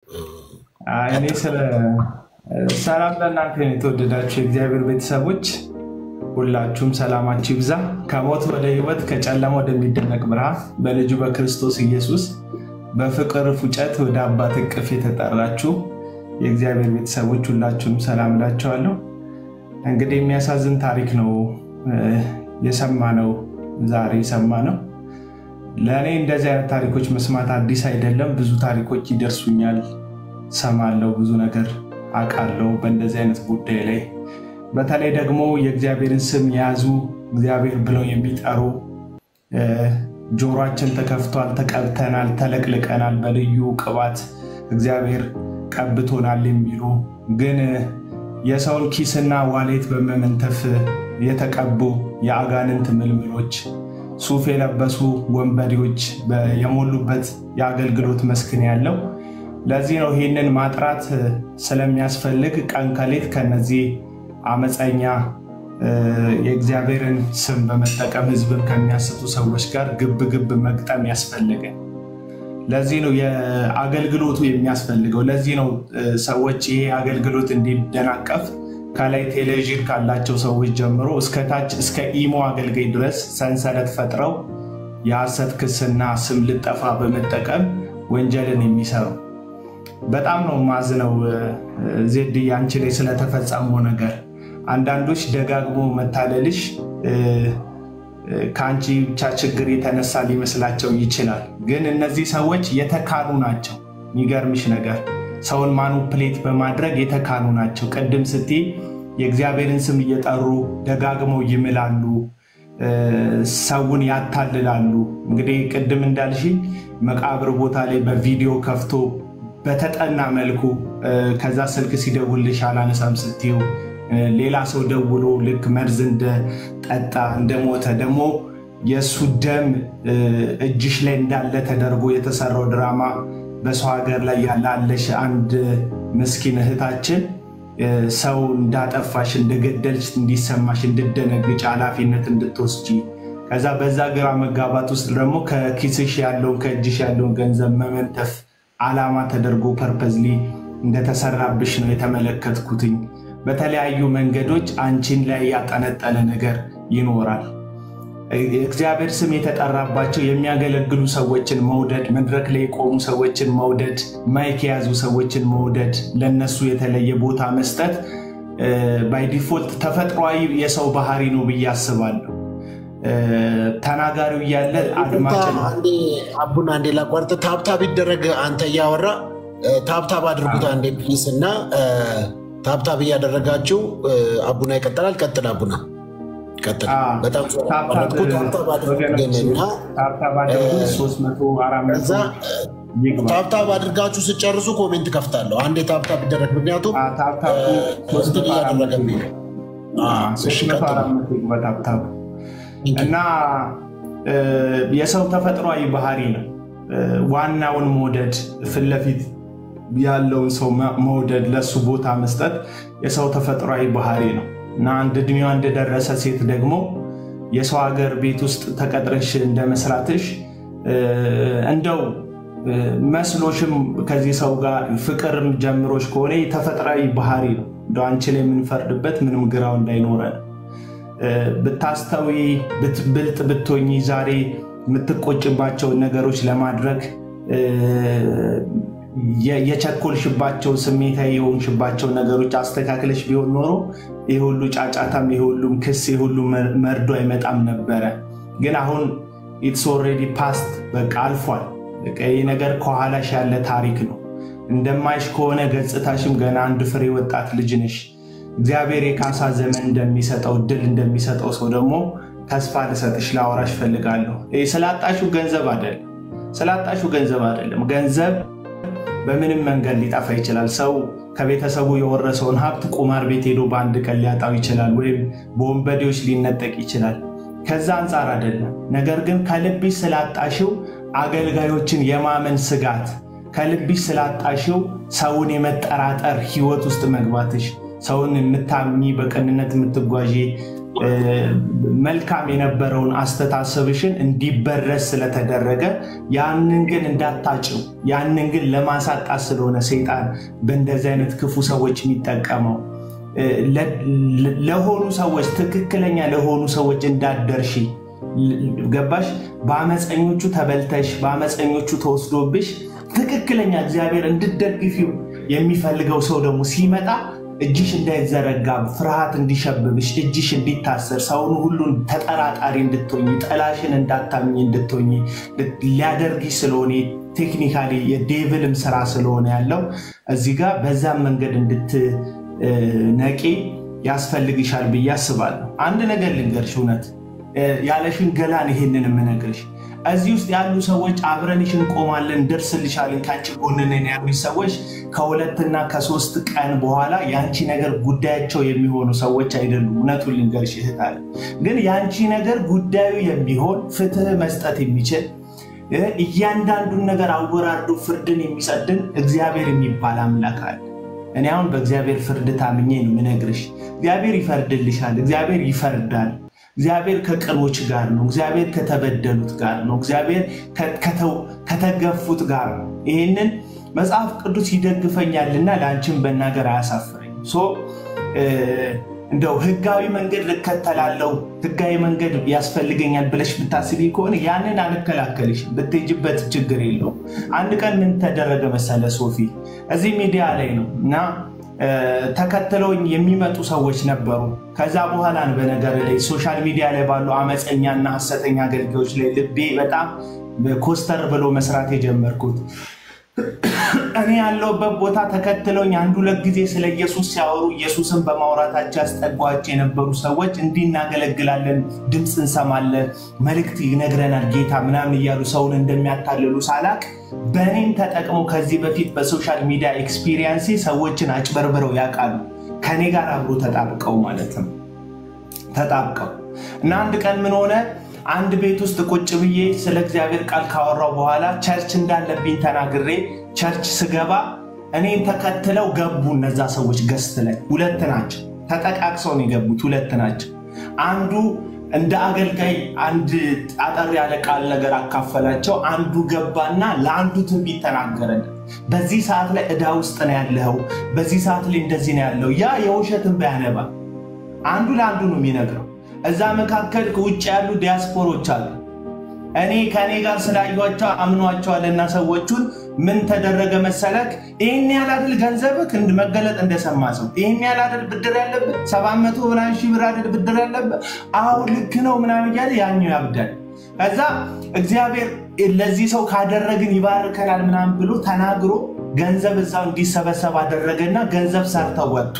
እኔ ስለ ሰላም ለእናንተ ነው። የተወደዳችሁ የእግዚአብሔር ቤተሰቦች ሁላችሁም ሰላማችሁ ይብዛ። ከሞት ወደ ሕይወት ከጨለማ ወደሚደነቅ ብርሃን በልጁ በክርስቶስ ኢየሱስ በፍቅር ፉጨት ወደ አባት እቅፍ የተጠራችሁ የእግዚአብሔር ቤተሰቦች ሁላችሁም ሰላም እላችኋለሁ። እንግዲህ የሚያሳዝን ታሪክ ነው የሰማነው ዛሬ የሰማነው። ለእኔ እንደዚህ አይነት ታሪኮች መስማት አዲስ አይደለም። ብዙ ታሪኮች ይደርሱኛል፣ ሰማለው፣ ብዙ ነገር አውቃለሁ በእንደዚህ አይነት ጉዳይ ላይ በተለይ ደግሞ የእግዚአብሔርን ስም የያዙ እግዚአብሔር ብለው የሚጠሩ ጆሯችን ተከፍቷል፣ ተቀብተናል፣ ተለቅልቀናል፣ በልዩ ቅባት እግዚአብሔር ቀብቶናል የሚሉ ግን የሰውን ኪስና ዋሌት በመመንተፍ የተቀቡ የአጋንንት ምልምሎች ሱፍ የለበሱ ወንበዴዎች የሞሉበት የአገልግሎት መስክን ያለው። ለዚህ ነው ይህንን ማጥራት ስለሚያስፈልግ ቀን ከሌት ከነዚህ አመፀኛ የእግዚአብሔርን ስም በመጠቀም ሕዝብን ከሚያስቱ ሰዎች ጋር ግብ ግብ መግጠም ያስፈልገ። ለዚህ ነው የአገልግሎቱ የሚያስፈልገው። ለዚህ ነው ሰዎች ይሄ አገልግሎት እንዲደናቀፍ ከላይ ቴሌቪዥን ካላቸው ሰዎች ጀምሮ እስከታች እስከ ኢሞ አገልጋይ ድረስ ሰንሰለት ፈጥረው የሐሰት ክስና ስም ልጠፋ በመጠቀም ወንጀልን የሚሰሩ በጣም ነው ማዝነው። ዜድ አንቺ ላይ ስለተፈጸመው ነገር አንዳንዶች ደጋግሞ መታለልሽ ከአንቺ ብቻ ችግር የተነሳ ሊመስላቸው ይችላል። ግን እነዚህ ሰዎች የተካኑ ናቸው። የሚገርምሽ ነገር ሰውን ማኑፕሌት በማድረግ የተካኑ ናቸው። ቅድም ስትይ የእግዚአብሔርን ስም እየጠሩ ደጋግመው ይምላሉ፣ ሰውን ያታልላሉ። እንግዲህ ቅድም እንዳልሽ መቃብር ቦታ ላይ በቪዲዮ ከፍቶ በተጠና መልኩ ከዛ ስልክ ሲደውልሽ አላነሳም ስትዩ ሌላ ሰው ደውሎ ልክ መርዝ እንደጠጣ እንደሞተ ደግሞ የእሱ ደም እጅሽ ላይ እንዳለ ተደርጎ የተሰራው ድራማ በሰው ሀገር ላይ ያላለሽ አንድ ምስኪን እህታችን ሰው እንዳጠፋሽ እንደገደልሽ እንዲሰማሽ እንድደነግጭ ኃላፊነት እንድትወስጂ ከዛ በዛ ግራ መጋባት ውስጥ ደግሞ ከኪስሽ ያለውን ከእጅሽ ያለውን ገንዘብ መመንተፍ ዓላማ ተደርጎ ፐርፐዝሊ እንደተሰራብሽ ነው የተመለከትኩትኝ። በተለያዩ መንገዶች አንቺን ላይ ያጠነጠነ ነገር ይኖራል። እግዚአብሔር ስም የተጠራባቸው የሚያገለግሉ ሰዎችን መውደድ፣ መድረክ ላይ የቆሙ ሰዎችን መውደድ፣ ማይክ የያዙ ሰዎችን መውደድ፣ ለነሱ የተለየ ቦታ መስጠት ባይ ዲፎልት ተፈጥሯዊ የሰው ባህሪ ነው ብዬ አስባለሁ። ተናጋሪው እያለ አድማጭ አቡና አንዴ ላቋርጥ። ታብታብ ይደረግ። አንተ እያወራ ታብታብ አድርጉት አንዴ ፕሊስ እና ታብታብ እያደረጋችሁ አቡና ይቀጥላል። ቀጥል አቡና ቀጥል። በጣም ታብታብ አድርጋችሁ ስጨርሱ ኮሜንት ከፍታለሁ። አንዴ ታብታብ ይደረግ፣ ምክንያቱም እንትን እያደረገብኝ ነው። እና የሰው ተፈጥሯዊ ባህሪ ነው ዋናውን መውደድ ፊት ለፊት ያለውን ሰው መውደድ ለሱ ቦታ መስጠት የሰው ተፈጥሯዊ ባህሪ ነው እና አንድ እድሜዋ እንደደረሰ ሴት ደግሞ የሰው ሀገር ቤት ውስጥ ተቀጥረሽ እንደመስራትሽ እንደው መስሎሽም ከዚህ ሰው ጋር ፍቅርም ጀምሮች ከሆነ ተፈጥሯዊ ባህሪ ነው። እንደ አንቺ ላይ የምንፈርድበት ምንም ግራው እንዳይኖረን ብታስተዊ ብልጥ ብትሆኚ ዛሬ የምትቆጭባቸውን ነገሮች ለማድረግ የቸኮልሽባቸው ስሜታዊ የሆንሽባቸው ነገሮች አስተካክለሽ ቢሆን ኖሮ ይህ ሁሉ ጫጫታም ይህ ሁሉም ክስ ይህ ሁሉ መርዶ አይመጣም ነበረ። ግን አሁን ኢትስ ኦልሬዲ ፓስት በቃ አልፏል። ይህ ነገር ከኋላሽ ያለ ታሪክ ነው። እንደማይሽ ከሆነ ገጽታሽም ገና አንድ ፍሬ ወጣት ልጅ ነሽ። እግዚአብሔር የካሳ ዘመን እንደሚሰጠው ድል እንደሚሰጠው ሰው ደግሞ ተስፋ ልሰጥሽ ላወራሽ ፈልጋለሁ። ስላጣሹ ገንዘብ አይደለም፣ ስላጣሹ ገንዘብ አይደለም። ገንዘብ በምንም መንገድ ሊጠፋ ይችላል። ሰው ከቤተሰቡ የወረሰውን ሀብት ቁማር ቤት ሄዶ በአንድ ቀን ሊያጣው ይችላል፣ ወይም በወንበዴዎች ሊነጠቅ ይችላል። ከዛ አንጻር አይደለም። ነገር ግን ከልብሽ ስላጣሽው አገልጋዮችን የማመን ስጋት፣ ከልብሽ ስላጣሽው ሰውን የመጠራጠር ህይወት ውስጥ መግባትሽ፣ ሰውን የምታሚ በቅንነት የምትጓዢ መልካም የነበረውን አስተሳሰብሽን እንዲበረስ ስለተደረገ ያንን ግን እንዳታጭው ያንን ግን ለማሳጣት ስለሆነ ሰይጣን በእንደዚህ አይነት ክፉ ሰዎች የሚጠቀመው ለሆኑ ሰዎች ትክክለኛ ለሆኑ ሰዎች እንዳደርሺ ገባሽ? በአመፀኞቹ ተበልተሽ በአመፀኞቹ ተወስዶብሽ ትክክለኛ እግዚአብሔር እንድትደግፊው የሚፈልገው ሰው ደግሞ ሲመጣ እጅሽ እንዳይዘረጋ ፍርሃት እንዲሸብብሽ እጅሽ እንዲታሰር ሰውን ሁሉን ተጠራጣሪ እንድትሆኝ ጥላሽን እንዳታምኝ እንድትሆኝ ሊያደርግሽ ስለሆነ ቴክኒካሊ የዴቭልም ስራ ስለሆነ ያለው እዚህ ጋር በዛም መንገድ እንድትነቂ ያስፈልግሻል ብዬ አስባለሁ። አንድ ነገር ልንገርሽ፣ እውነት ያለ ሽንገላን ይሄንን የምነግርሽ እዚህ ውስጥ ያሉ ሰዎች አብረንሽ እንቆማለን፣ እንደርስልሻለን፣ ከአንቺ ጎን ነን ያሉሽ ሰዎች ከሁለትና ከሶስት ቀን በኋላ የአንቺ ነገር ጉዳያቸው የሚሆኑ ሰዎች አይደሉም። እውነቱን ልንገርሽ እህት አለ ግን የአንቺ ነገር ጉዳዩ የሚሆን ፍትህ መስጠት የሚችል እያንዳንዱን ነገር አወራርዶ ፍርድን የሚጸድን እግዚአብሔር የሚባል አምላክ አለ። እኔ አሁን በእግዚአብሔር ፍርድ ታምኜ ነው የምነግርሽ። እግዚአብሔር ይፈርድልሻል። እግዚአብሔር ይፈርዳል። እግዚአብሔር ከቅኖች ጋር ነው። እግዚአብሔር ከተበደሉት ጋር ነው። እግዚአብሔር ከተገፉት ጋር ነው። ይህንን መጽሐፍ ቅዱስ ይደግፈኛልና ለአንቺን በናገር አያሳፍረኝ። እንደው ህጋዊ መንገድ ልከተላለው ህጋዊ መንገድ ያስፈልገኛል ብለሽ ብታስቢ ከሆነ ያንን አልከላከልሽ፣ ብትሄጂበት ችግር የለውም። አንድ ቀን ምን ተደረገ መሰለ ሶፊ፣ እዚህ ሚዲያ ላይ ነው እና ተከትለውኝ የሚመጡ ሰዎች ነበሩ። ከዛ በኋላ ነው በነገር ላይ ሶሻል ሚዲያ ላይ ባሉ አመፀኛና ሀሰተኛ አገልጋዮች ላይ ልቤ በጣም ኮስተር ብሎ መስራት የጀመርኩት። እኔ ያለሁበት ቦታ ተከትለውኝ አንድ ሁለት ጊዜ ስለ ኢየሱስ ሲያወሩ ኢየሱስን በማውራታቸው ያስጠጓቸው የነበሩ ሰዎች እንዲህ እናገለግላለን፣ ድምፅ እንሰማለን፣ መልእክት ይነግረናል ጌታ ምናምን እያሉ ሰውን እንደሚያታልሉ ሳላቅ በእኔም ተጠቅመው ከዚህ በፊት በሶሻል ሚዲያ ኤክስፒሪየንስ ሰዎችን አጭበርብረው ያውቃሉ። ከኔ ጋር አብሮ ተጣብቀው ማለት ነው ተጣብቀው እና አንድ ቀን ምን ሆነ አንድ ቤት ውስጥ ቁጭ ብዬ ስለ እግዚአብሔር ቃል ካወራው በኋላ ቸርች እንዳለብኝ ተናግሬ ቸርች ስገባ እኔን ተከትለው ገቡ። እነዛ ሰዎች ገስት ላይ ሁለት ናቸው። ተጠቃቅሰው ነው የገቡት። ሁለት ናቸው። አንዱ እንደ አገልጋይ አንድ አጠር ያለ ቃል ነገር አካፈላቸው። አንዱ ገባና ለአንዱ ትንቢት ተናገረለት። በዚህ ሰዓት ላይ ዕዳ ውስጥ ነው ያለኸው፣ በዚህ ሰዓት ላይ እንደዚህ ነው ያለው። ያ የውሸትን ባያነባ አንዱ ለአንዱ ነው የሚነግረው። እዛ መካከል ከውጭ ያሉ ዲያስፖሮች አሉ። እኔ ከእኔ ጋር ስላዩቸው አምኗቸዋልና ሰዎቹን ምን ተደረገ መሰለክ? ይህን ያህል አይደል ገንዘብክ መገለጥ እንደሰማ ሰው ይህን ያህል አይደል ብድር ያለብህ ሰባት መቶ ምናምን ሺህ ብር አይደል ብድር ያለብህ? አዎ ልክ ነው ምናምን እያለ ያኛው ያብዳል። ከዛ እግዚአብሔር ለዚህ ሰው ካደረግን ይባርከናል ምናምን ብሎ ተናግሮ ገንዘብ እዛው እንዲሰበሰብ አደረገና ገንዘብ ሰርተው ወጡ።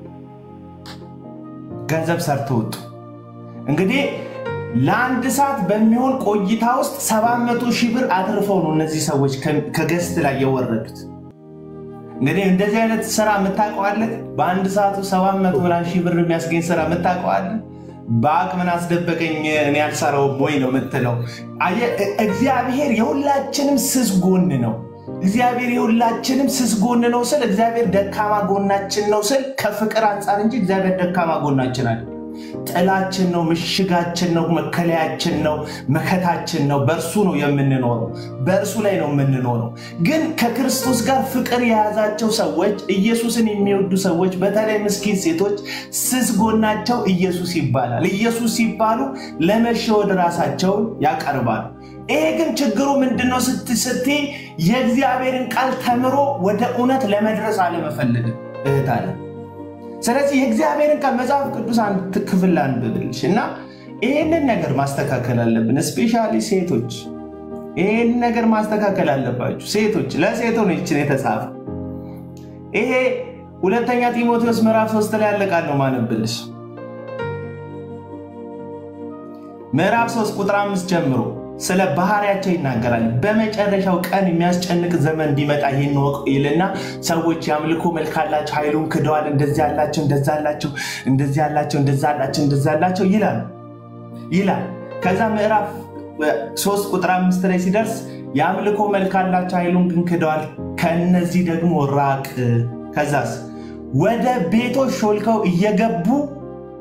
ገንዘብ ሰርተው ወጡ። እንግዲህ ለአንድ ሰዓት በሚሆን ቆይታ ውስጥ ሰባት መቶ ሺህ ብር አትርፈው ነው እነዚህ ሰዎች ከገስት ላይ የወረዱት። እንግዲህ እንደዚህ አይነት ስራ የምታውቀዋለህ? በአንድ ሰዓቱ ሰባት መቶ ምናምን ሺህ ብር የሚያስገኝ ስራ የምታውቀዋለህ? በአቅ ምን አስደበቀኝ እኔ ያልሰራውም ወይ ነው የምትለው። እግዚአብሔር የሁላችንም ስስ ጎን ነው። እግዚአብሔር የሁላችንም ስስ ጎን ነው ስል እግዚአብሔር ደካማ ጎናችን ነው ስል ከፍቅር አንጻር እንጂ እግዚአብሔር ደካማ ጎናችን አለ። ጥላችን ነው፣ ምሽጋችን ነው፣ መከለያችን ነው፣ መከታችን ነው። በእርሱ ነው የምንኖረው፣ በእርሱ ላይ ነው የምንኖረው። ግን ከክርስቶስ ጋር ፍቅር የያዛቸው ሰዎች፣ ኢየሱስን የሚወዱ ሰዎች፣ በተለይ ምስኪን ሴቶች ስስ ጎናቸው ኢየሱስ ይባላል። ኢየሱስ ሲባሉ ለመሸወድ ራሳቸውን ያቀርባሉ። ይሄ ግን ችግሩ ምንድነው ስትይ የእግዚአብሔርን ቃል ተምሮ ወደ እውነት ለመድረስ አለመፈለግም እህት አለ ስለዚህ የእግዚአብሔርን ቃል መጽሐፍ ቅዱስ አንድ ክፍል አንብብልሽ እና ይህንን ነገር ማስተካከል አለብን። እስፔሻሊ ሴቶች ይህን ነገር ማስተካከል አለባችሁ። ሴቶች ለሴቶች ይችን የተጻፈ ይሄ ሁለተኛ ጢሞቴዎስ ምዕራፍ ሶስት ላይ ያለ ቃል ነው ማነብልሽ። ምዕራፍ ሶስት ቁጥር አምስት ጀምሮ ስለ ባህሪያቸው ይናገራል። በመጨረሻው ቀን የሚያስጨንቅ ዘመን እንዲመጣ ይህን ወቅ ይልና ሰዎች የአምልኮ መልክ አላቸው፣ ኃይሉን ክደዋል፣ እንደዚህ ያላቸው እንደዛ ያላቸው እንደዚህ ያላቸው እንደዛ ያላቸው እንደዛ ያላቸው ይላል ይላል። ከዛ ምዕራፍ ሶስት ቁጥር አምስት ላይ ሲደርስ የአምልኮ መልክ አላቸው፣ ኃይሉን ግን ክደዋል፣ ከእነዚህ ደግሞ ራቅ። ከዛስ ወደ ቤቶች ሾልከው እየገቡ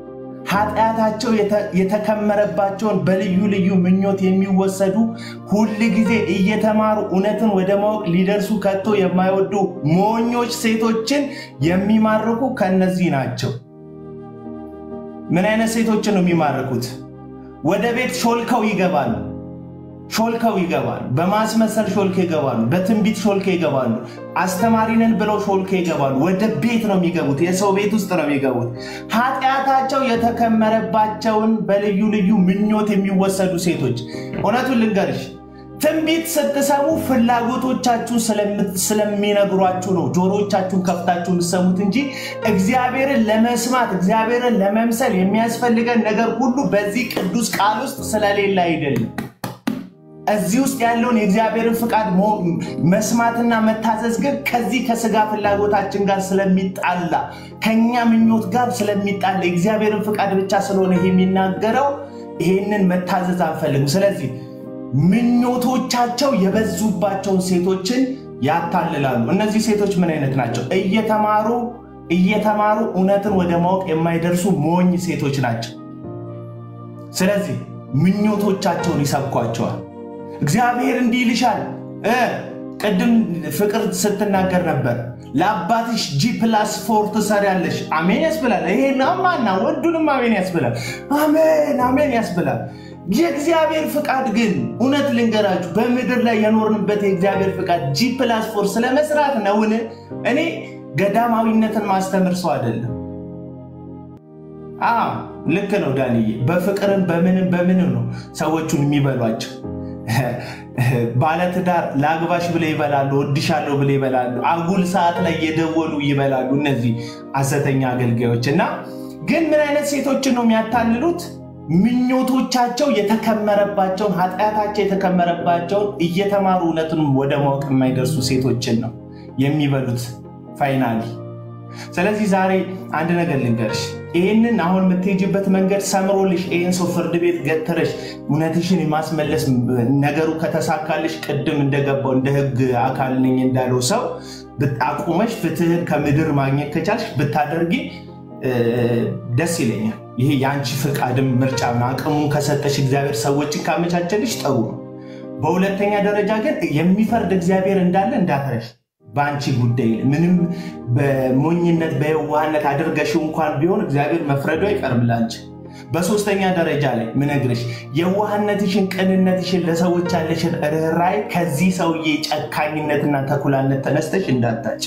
ኃጢአታቸው የተከመረባቸውን በልዩ ልዩ ምኞት የሚወሰዱ ሁል ጊዜ እየተማሩ እውነትን ወደ ማወቅ ሊደርሱ ከቶ የማይወዱ ሞኞች ሴቶችን የሚማርኩ ከነዚህ ናቸው። ምን አይነት ሴቶችን ነው የሚማርኩት? ወደ ቤት ሾልከው ይገባሉ። ሾልከው ይገባሉ። በማስመሰል ሾልከው ይገባሉ። በትንቢት ሾልከው ይገባሉ። አስተማሪንን ብለው ሾልከው ይገባሉ። ወደ ቤት ነው የሚገቡት። የሰው ቤት ውስጥ ነው የሚገቡት። ኃጢአታቸው የተከመረባቸውን በልዩ ልዩ ምኞት የሚወሰዱ ሴቶች። እውነቱን ልንገርሽ፣ ትንቢት ስትሰሙ ፍላጎቶቻችሁን ስለሚነግሯችሁ ነው ጆሮቻችሁን ከፍታችሁ የምትሰሙት እንጂ እግዚአብሔርን ለመስማት እግዚአብሔርን ለመምሰል የሚያስፈልገን ነገር ሁሉ በዚህ ቅዱስ ቃል ውስጥ ስለሌለ አይደለም። እዚህ ውስጥ ያለውን የእግዚአብሔርን ፍቃድ መስማትና መታዘዝ ግን ከዚህ ከስጋ ፍላጎታችን ጋር ስለሚጣላ ከኛ ምኞት ጋር ስለሚጣላ የእግዚአብሔርን ፍቃድ ብቻ ስለሆነ የሚናገረው ይሄንን መታዘዝ አንፈልግም። ስለዚህ ምኞቶቻቸው የበዙባቸውን ሴቶችን ያታልላሉ። እነዚህ ሴቶች ምን አይነት ናቸው? እየተማሩ እየተማሩ እውነትን ወደ ማወቅ የማይደርሱ ሞኝ ሴቶች ናቸው። ስለዚህ ምኞቶቻቸውን ይሰብኳቸዋል። እግዚአብሔር እንዲህ ይልሻል። ቅድም ፍቅር ስትናገር ነበር። ለአባትሽ ጂ ፕላስ ፎር ትሰሪያለሽ። አሜን ያስብላል። ይሄ ናማና ወዱንም አሜን ያስብላል። አሜን አሜን ያስብላል። የእግዚአብሔር ፍቃድ ግን እውነት ልንገራችሁ፣ በምድር ላይ የኖርንበት የእግዚአብሔር ፍቃድ ጂ ፕላስ ፎር ስለመስራት ነውን? እኔ ገዳማዊነትን ማስተምር ሰው አይደለም። ልክ ነው ዳንዬ። በፍቅርም በምንም በምንም ነው ሰዎቹን የሚበሏቸው። ባለትዳር ለአግባሽ ብለው ይበላሉ፣ ወድሻለሁ ብለው ይበላሉ። አጉል ሰዓት ላይ የደወሉ ይበላሉ። እነዚህ ሐሰተኛ አገልጋዮች እና ግን ምን አይነት ሴቶችን ነው የሚያታልሉት? ምኞቶቻቸው የተከመረባቸውን ኃጢአታቸው የተከመረባቸውን እየተማሩ እውነቱን ወደ ማወቅ የማይደርሱ ሴቶችን ነው የሚበሉት ፋይናሊ። ስለዚህ ዛሬ አንድ ነገር ልንገርሽ። ይህንን አሁን የምትሄጅበት መንገድ ሰምሮልሽ ይህን ሰው ፍርድ ቤት ገትረሽ እውነትሽን የማስመለስ ነገሩ ከተሳካልሽ ቅድም እንደገባው እንደ ሕግ አካል ነኝ እንዳለው ሰው አቁመሽ ፍትህን ከምድር ማግኘት ከቻልሽ ብታደርጊ ደስ ይለኛል። ይሄ የአንቺ ፍቃድም ምርጫ አቅሙን ከሰጠሽ እግዚአብሔር ሰዎችን ካመቻቸልሽ ጥሩ ነው። በሁለተኛ ደረጃ ግን የሚፈርድ እግዚአብሔር እንዳለ እንዳትረሽ። በአንቺ ጉዳይ ምንም በሞኝነት በየዋህነት አድርገሽው እንኳን ቢሆን እግዚአብሔር መፍረዱ አይቀርም ለአንቺ። በሶስተኛ ደረጃ ላይ ምነግርሽ የዋህነትሽን፣ ቅንነትሽን፣ ለሰዎች ያለሽን ርኅራኄ ከዚህ ሰውዬ ጨካኝነትና ተኩላነት ተነስተሽ እንዳታጭ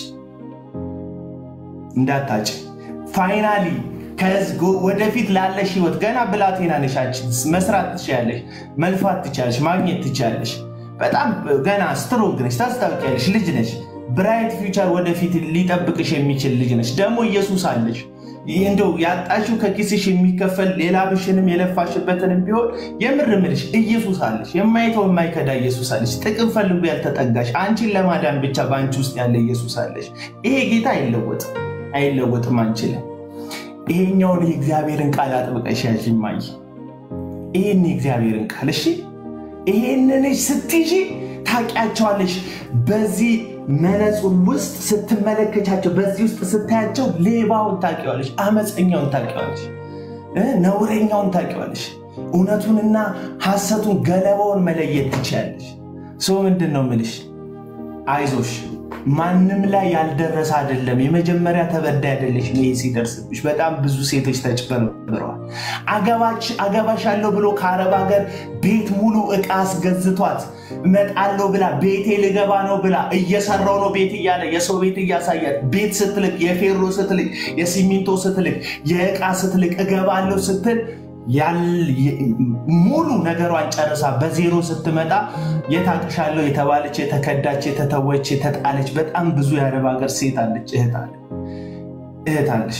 እንዳታጭ ፋይናሊ ወደፊት ላለሽ ህይወት ገና ብላቴና ነሽ። መስራት ትችያለሽ፣ መልፋት ትችያለሽ፣ ማግኘት ትችያለሽ። በጣም ገና ስትሮንግ ነሽ፣ ታስታውቂያለሽ፣ ልጅ ነሽ። ብራይት ፊውቸር ወደፊት ሊጠብቅሽ የሚችል ልጅ ነሽ። ደግሞ ኢየሱስ አለሽ። ይህ እንደው ያጣሽው ከኪስሽ የሚከፈል ሌላ ብሽንም የለፋሽበትንም ቢሆን የምር ምልሽ ኢየሱስ አለሽ። የማይተው የማይከዳ ኢየሱስ አለሽ። ጥቅም ፈልጎ ያልተጠጋሽ አንቺን ለማዳን ብቻ በአንቺ ውስጥ ያለ ኢየሱስ አለሽ። ይሄ ጌታ አይለወጥም፣ አይለወጥም፣ አንችልም። ይሄኛውን የእግዚአብሔርን ቃል አጥብቀሽ ያዥ እማዬ። ይህን የእግዚአብሔርን ቃል እሺ፣ ይሄንን ስትይዢ ታውቂያቸዋለሽ። በዚህ መነጹር ውስጥ ስትመለከቻቸው፣ በዚህ ውስጥ ስታያቸው ሌባውን ታውቂዋለሽ፣ አመፀኛውን ታውቂዋለሽ፣ ነውረኛውን ታውቂዋለሽ። እውነቱንና ሐሰቱን ገለባውን መለየት ትችያለሽ። ሰው ምንድን ነው ምልሽ? አይዞሽ ማንም ላይ ያልደረሰ አይደለም። የመጀመሪያ ተበዳይ አይደለሽ። ይሄ ሲደርስብሽ በጣም ብዙ ሴቶች ተጭበርብረዋል። አገባሽ አለው ብሎ ከአረብ ሀገር ቤት ሙሉ ዕቃ አስገዝቷት እመጣለሁ ብላ ቤቴ ልገባ ነው ብላ እየሰራው ነው ቤት እያለ የሰው ቤት እያሳያት ቤት ስትልቅ፣ የፌሮ ስትልቅ፣ የሲሚንቶ ስትልቅ፣ የዕቃ ስትልቅ እገባለሁ ስትል ሙሉ ነገሯን ጨርሳ በዜሮ ስትመጣ የታቅሻለሁ የተባለች የተከዳች፣ የተተወች፣ የተጣለች በጣም ብዙ የአረብ ሀገር ሴት አለች። እህት አለሽ።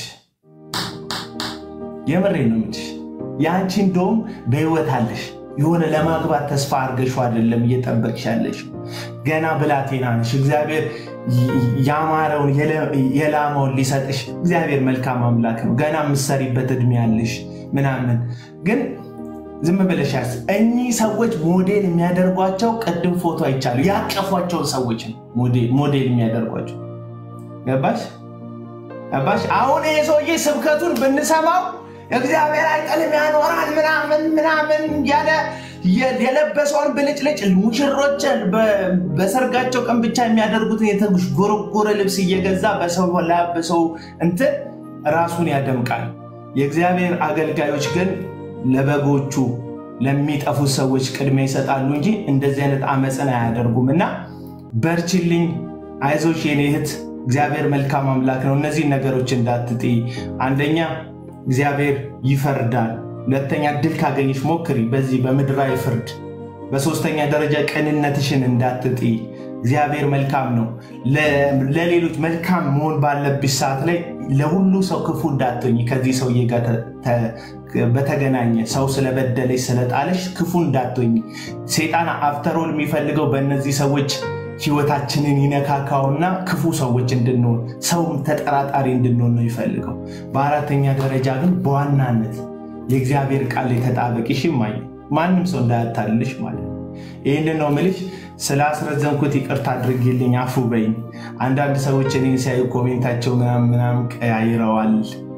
የምሬ ነው የምልሽ። የአንቺ እንደውም በህይወት አለሽ። የሆነ ለማግባት ተስፋ አድርገሽ አይደለም እየጠበቅሽ ያለሽ። ገና ብላቴና ነሽ። እግዚአብሔር ያማረውን የላመውን ሊሰጥሽ እግዚአብሔር መልካም አምላክ ነው። ገና የምትሰሪበት እድሜ ያለሽ ምናምን ግን ዝም ብለሽ ያስ እኚህ ሰዎች ሞዴል የሚያደርጓቸው ቅድም ፎቶ አይቻሉ ያቀፏቸውን ሰዎች ነው ሞዴል የሚያደርጓቸው። ገባሽ ገባሽ? አሁን ይሄ ሰውዬ ስብከቱን ብንሰማው እግዚአብሔር አይጥልም ያኖራል ምናምን ምናምን እያለ የለበሰውን ብልጭልጭ ሙሽሮች በሰርጋቸው ቀን ብቻ የሚያደርጉትን የተጎረጎረ ልብስ እየገዛ በሰው ላበሰው እንትን ራሱን ያደምቃል። የእግዚአብሔር አገልጋዮች ግን ለበጎቹ ለሚጠፉ ሰዎች ቅድሚያ ይሰጣሉ እንጂ እንደዚህ አይነት አመፅን አያደርጉም። እና በርችልኝ፣ አይዞሽ የኔ እህት፣ እግዚአብሔር መልካም አምላክ ነው። እነዚህ ነገሮች እንዳትጥይ። አንደኛ እግዚአብሔር ይፈርዳል። ሁለተኛ ድል ካገኘሽ ሞክሪ በዚህ በምድራዊ ፍርድ። በሶስተኛ ደረጃ ቅንነትሽን እንዳትጥይ። እግዚአብሔር መልካም ነው። ለሌሎች መልካም መሆን ባለብሽ ሰዓት ላይ ለሁሉ ሰው ክፉ እንዳትሆኝ። ከዚህ ሰውዬ ጋር በተገናኘ ሰው ስለበደለሽ ስለጣለሽ ክፉ እንዳትሆኝ። ሴጣን አፍተሮል የሚፈልገው በእነዚህ ሰዎች ህይወታችንን ይነካካውና ክፉ ሰዎች እንድንሆን ሰው ተጠራጣሪ እንድንሆን ነው ይፈልገው። በአራተኛ ደረጃ ግን በዋናነት የእግዚአብሔር ቃል የተጣበቅ ሽማኝ ማንም ሰው እንዳያታልልሽ ማለት ነው። ይህንን ነው ምልሽ። ስላስረዘምኩት ይቅርታ አድርጌልኝ አፉ በይኝ። አንዳንድ ሰዎች እኔን ሲያዩ ኮሜንታቸው ምናምን ምናምን ቀያይረዋል።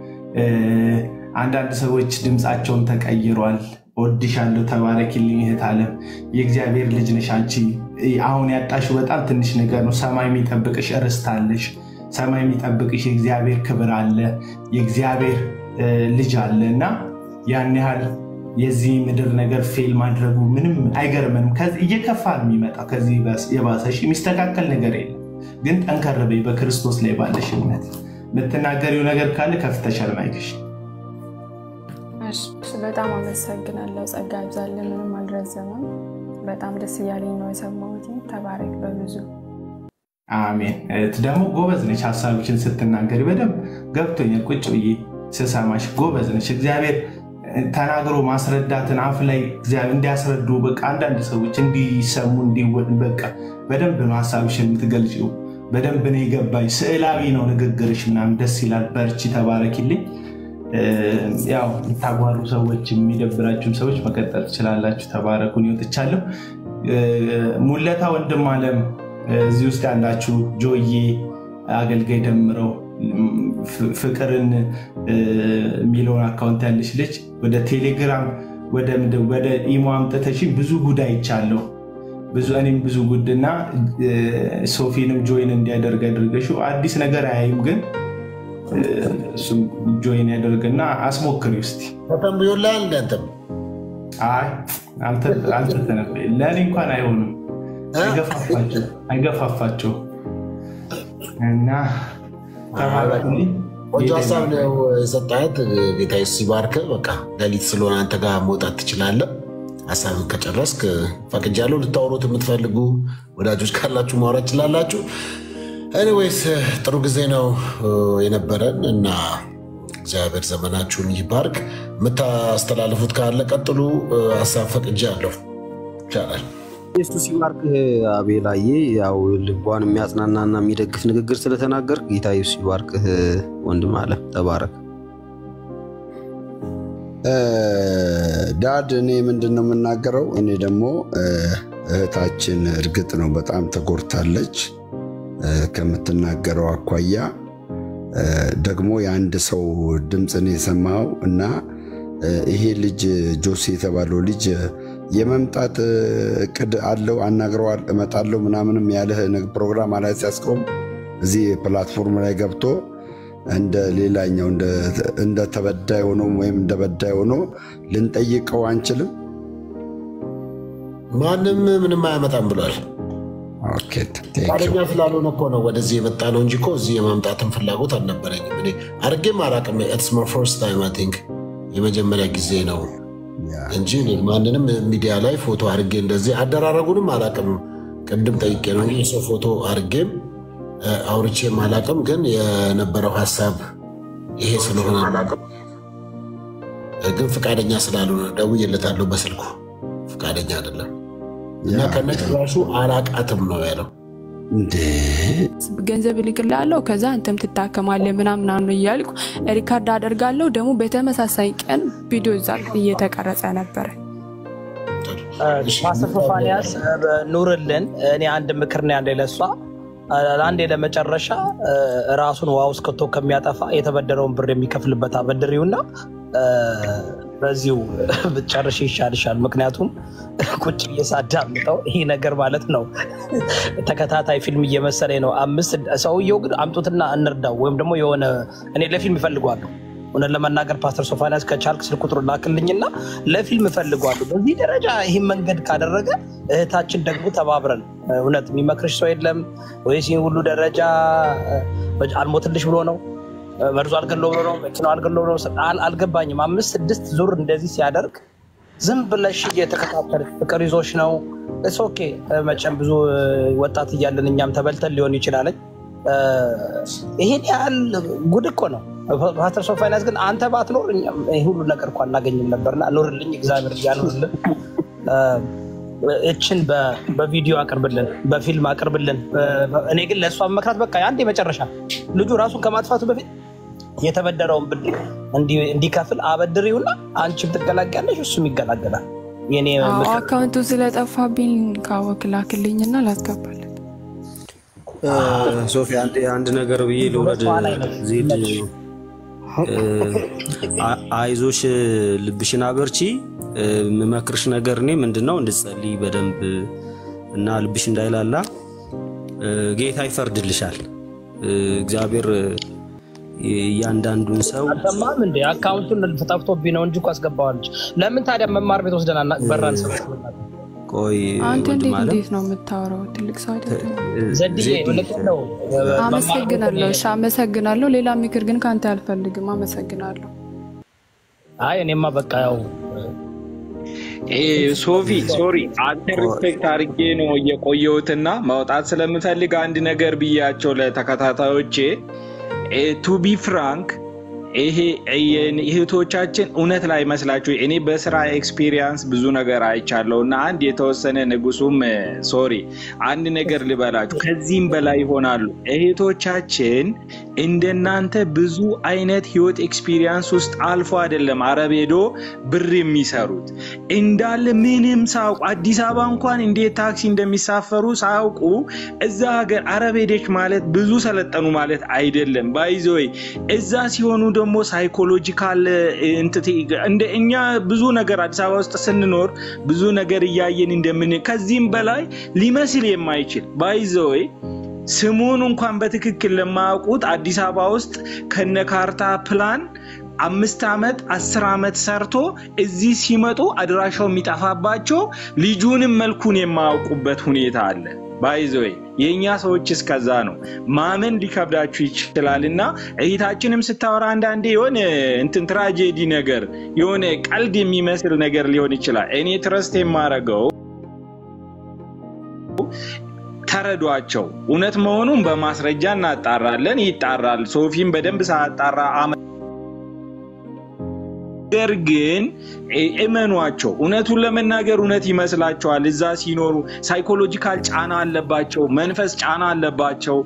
አንዳንድ ሰዎች ድምፃቸውን ተቀይሯል። ወድሻለሁ፣ ተባረኪልኝ እህት ዓለም የእግዚአብሔር ልጅ ነሽ አንቺ። አሁን ያጣሽው በጣም ትንሽ ነገር ነው። ሰማይ የሚጠብቅሽ ርስት አለሽ። ሰማይ የሚጠብቅሽ የእግዚአብሔር ክብር አለ፣ የእግዚአብሔር ልጅ አለ እና ያን ያህል የዚህ ምድር ነገር ፌል ማድረጉ ምንም አይገርምንም። እየከፋ ነው የሚመጣው። ከዚህ የባሰሽ የሚስተካከል ነገር የለም። ግን ጠንከር በይ በክርስቶስ ላይ ባለሽ እምነት። የምትናገሪው ነገር ካለ ከፍተሻል ማይክሽ። በጣም አመሰግናለሁ። ጸጋ ይብዛልን። ምንም አልረዘመም። በጣም ደስ እያለኝ ነው የሰማሁት። ተባረክ በብዙ አሜን። ደግሞ ጎበዝ ነች። ሀሳቦችን ስትናገሪ በደንብ ገብቶኛል። ቁጭ ብዬ ስሰማሽ ጎበዝ ነች። እግዚአብሔር ተናግሮ ማስረዳትን አፍ ላይ እንዲያስረዱ በቃ አንዳንድ ሰዎች እንዲሰሙ እንዲወድ በቃ በደንብ ነው ሀሳብሽን የምትገልጪው። በደንብ ነው የገባኝ። ስዕላዊ ነው ንግግርሽ ምናምን ደስ ይላል። በርቺ፣ ተባረኪልኝ። ያው የምታጓሩ ሰዎች የሚደብራችሁም ሰዎች መቀጠል ትችላላችሁ። ተባረኩን። ይወጥቻለሁ። ሙለታ ወንድም አለም እዚህ ውስጥ ያላችሁ ጆዬ፣ አገልጋይ ደምረው ፍቅርን የሚለውን አካውንት ያለች ልጅ ወደ ቴሌግራም ወደ ኢሞ አምጥተሽኝ ብዙ ጉድ አይቻለሁ። ብዙ እኔም ብዙ ጉድ እና ሶፊንም ጆይን እንዲያደርግ አድርገሽው አዲስ ነገር አያይም፣ ግን እሱም ጆይን ያደርግና አስሞክሪ ውስጥ ተተንብዮላል። እንደንትም አይ አልተተነበየ ለእኔ እንኳን አይሆንም፣ አይገፋፋቸው እና ቆንጆ ሀሳብ ነው የሰጣት። ጌታ ሲባርክ። በቃ ሌሊት ስለሆነ አንተ ጋር መውጣት ትችላለህ። ሀሳብን ከጨረስክ ፈቅጃለሁ። ልታወሩት የምትፈልጉ ወዳጆች ካላችሁ ማውራት ትችላላችሁ። ኤኒዌይስ ጥሩ ጊዜ ነው የነበረን እና እግዚአብሔር ዘመናችሁን ይባርክ። የምታስተላልፉት ካለ ቀጥሉ። ሀሳብ ፈቅጃለሁ። ይቻላል። ኢየሱስ ይባርክህ አቤላዬ። ያው ልቧን የሚያጽናናና የሚደግፍ ንግግር ስለተናገር ጌታ ኢየሱስ ይባርክህ ወንድም አለ። ተባረክ። ዳድ እኔ ምንድን ነው የምናገረው? እኔ ደግሞ እህታችን እርግጥ ነው በጣም ተጎድታለች ከምትናገረው አኳያ ደግሞ የአንድ ሰው ድምፅን የሰማው እና ይሄ ልጅ ጆሴ የተባለው ልጅ የመምጣት እቅድ አለው አናግረዋል፣ እመጣለሁ ምናምንም ያለህ ፕሮግራም ላይ ሲያስቆም እዚህ ፕላትፎርም ላይ ገብቶ እንደ ሌላኛው እንደ ተበዳይ ሆኖ ወይም እንደ በዳይ ሆኖ ልንጠይቀው አንችልም። ማንም ምንም አያመጣም ብሏል። ፈቃደኛ ስላልሆነ እኮ ነው ወደዚህ የመጣ ነው እንጂ እኮ እዚህ የማምጣትን ፍላጎት አልነበረኝም። እኔ አድርጌም አላውቅም። ኢትስ ማይ ፈርስት ታይም አይ ቲንክ የመጀመሪያ ጊዜ ነው እንጂ ማንንም ሚዲያ ላይ ፎቶ አድርጌ እንደዚህ አደራረጉንም አላውቅም። ቅድም ጠይቄ ነው እንጂ የሰው ፎቶ አድርጌም አውርቼም አላውቅም። ግን የነበረው ሀሳብ ይሄ ስለሆነ አላውቅም። ግን ፈቃደኛ ስላልሆነ ደውዬለታለሁ በስልኩ ፈቃደኛ አይደለም እና ከነጭራሹ አላቃትም ነው ያለው። ገንዘብ እልክልሃለሁ ከዛ አንተም ትታከማለህ ምናምናምን እያልኩ ሪካርድ አደርጋለሁ። ደግሞ በተመሳሳይ ቀን ቪዲዮ እዛ እየተቀረጸ ነበረ። ፓስተር ሶፋንያስ ኑርልን። እኔ አንድ ምክር ነው ያለ ለሷ ለአንዴ ለመጨረሻ ራሱን ውሃ ውስጥ ከቶ ከሚያጠፋ የተበደረውን ብር የሚከፍልበት አበድሪውና በዚሁ ብትጨርሽ ይሻልሻል። ምክንያቱም ቁጭ ብዬ ሳዳምጠው ይህ ነገር ማለት ነው ተከታታይ ፊልም እየመሰለኝ ነው። አምስት ሰውየው ግን አምጡትና እንርዳው ወይም ደግሞ የሆነ እኔ ለፊልም እፈልገዋለሁ እውነት ለመናገር ፓስተር ሶፋንያስ ከቻልክ ስልክ ቁጥሩ ላክልኝና ለፊልም እፈልገዋለሁ። በዚህ ደረጃ ይህን መንገድ ካደረገ እህታችን ደግሞ ተባብረን እውነት የሚመክርሽ ሰው የለም ወይስ ይህን ሁሉ ደረጃ አልሞትልሽ ብሎ ነው መርዞ አልገለው ብሎ ነው መኪናው አልገለው ብሎ ነው አልገባኝም። አምስት ስድስት ዙር እንደዚህ ሲያደርግ ዝም ብለሽ እየተከታተልሽ ፍቅር ይዞሽ ነው። እስ ኦኬ መቼም ብዙ ወጣት እያለን እኛም ተበልተን ሊሆን ይችላለኝ። ይሄን ያህል ጉድ እኮ ነው። ፓስተር ሶፋንያስ ግን አንተ ባትኖር ይህ ሁሉ ነገር እኮ አናገኝም ነበርና ኑርልኝ፣ እግዚአብሔር እያኑርልን። እችን በቪዲዮ አቅርብልን፣ በፊልም አቅርብልን። እኔ ግን ለእሷ መክራት በቃ አንድ የመጨረሻ ልጁ ራሱን ከማጥፋቱ በፊት የተበደረውን ብድር እንዲከፍል አበድሪውና አንቺም ትገላገያለሽ፣ እሱም ይገላገላል። የኔ አካውንቱ ስለጠፋብኝ ካወክ ላክልኝና ላስገባለን። ሶፊ አንድ ነገር ብዬ ልውረድ። ዜድ አይዞሽ፣ ልብሽን አበርቺ። የምመክርሽ ነገር እኔ ምንድነው እንድትጸልይ በደንብ እና ልብሽ እንዳይላላ ጌታ ይፈርድልሻል። እግዚአብሔር እያንዳንዱን ሰው አልሰማህም እንዴ? አካውንቱን ጠፍቶብኝ ነው እንጂ እኮ አስገባዋለች። ለምን ታዲያ መማር ቤት ወስደን በራን ሰው ቆይ አንተ ወንድም እንዴት አለ እንዴት ነው የምታወራው? ትልቅ ሰው አይደለም። ዘድዬ ልክ ነው። አመሰግናለሁ። እሺ አመሰግናለሁ። ሌላ ምክር ግን ከአንተ አልፈልግም። አመሰግናለሁ። አይ እኔማ በቃ ያው ሶፊ ሶሪ አንተ ሪስፔክት አድርጌ ነው የቆየሁትና ማውጣት ስለምፈልግ አንድ ነገር ብያቸው ለተከታታዮቼ ቱ ቢ ፍራንክ ይሄ እህቶቻችን እውነት ላይ መስላችሁ እኔ በስራ ኤክስፒሪየንስ ብዙ ነገር አይቻለሁ እና አንድ የተወሰነ ንጉሱም ሶሪ አንድ ነገር ልበላችሁ ከዚህም በላይ ይሆናሉ እህቶቻችን እንደናንተ ብዙ አይነት ህይወት ኤክስፒሪየንስ ውስጥ አልፎ አይደለም አረብ ሄዶ ብር የሚሰሩት እንዳለ ምንም ሳያውቁ አዲስ አበባ እንኳን እንዴት ታክሲ እንደሚሳፈሩ ሳያውቁ እዛ ሀገር አረብ ሄደች ማለት ብዙ ሰለጠኑ ማለት አይደለም ባይዘወይ እዛ ሲሆኑ ደግሞ ሳይኮሎጂካል እንደ እኛ ብዙ ነገር አዲስ አበባ ውስጥ ስንኖር ብዙ ነገር እያየን እንደምን ከዚህም በላይ ሊመስል የማይችል ባይዘወይ ስሙን እንኳን በትክክል ለማያውቁት አዲስ አበባ ውስጥ ከነ ካርታ ፕላን አምስት ዓመት አስር ዓመት ሰርቶ እዚህ ሲመጡ አድራሻው የሚጠፋባቸው ልጁንም መልኩን የማያውቁበት ሁኔታ አለ። ባይዘወይ የእኛ ሰዎች እስከዛ ነው። ማመን ሊከብዳችሁ ይችላል እና እህታችንም ስታወራ አንዳንዴ የሆነ እንትን ትራጀዲ ነገር የሆነ ቀልድ የሚመስል ነገር ሊሆን ይችላል። እኔ ትረስት የማረገው ተረዷቸው። እውነት መሆኑን በማስረጃ እናጣራለን፣ ይጣራል። ሶፊም በደንብ ሳያጣራ ነገር ግን እመኗቸው። እውነቱን ለመናገር እውነት ይመስላቸዋል። እዛ ሲኖሩ ሳይኮሎጂካል ጫና አለባቸው፣ መንፈስ ጫና አለባቸው።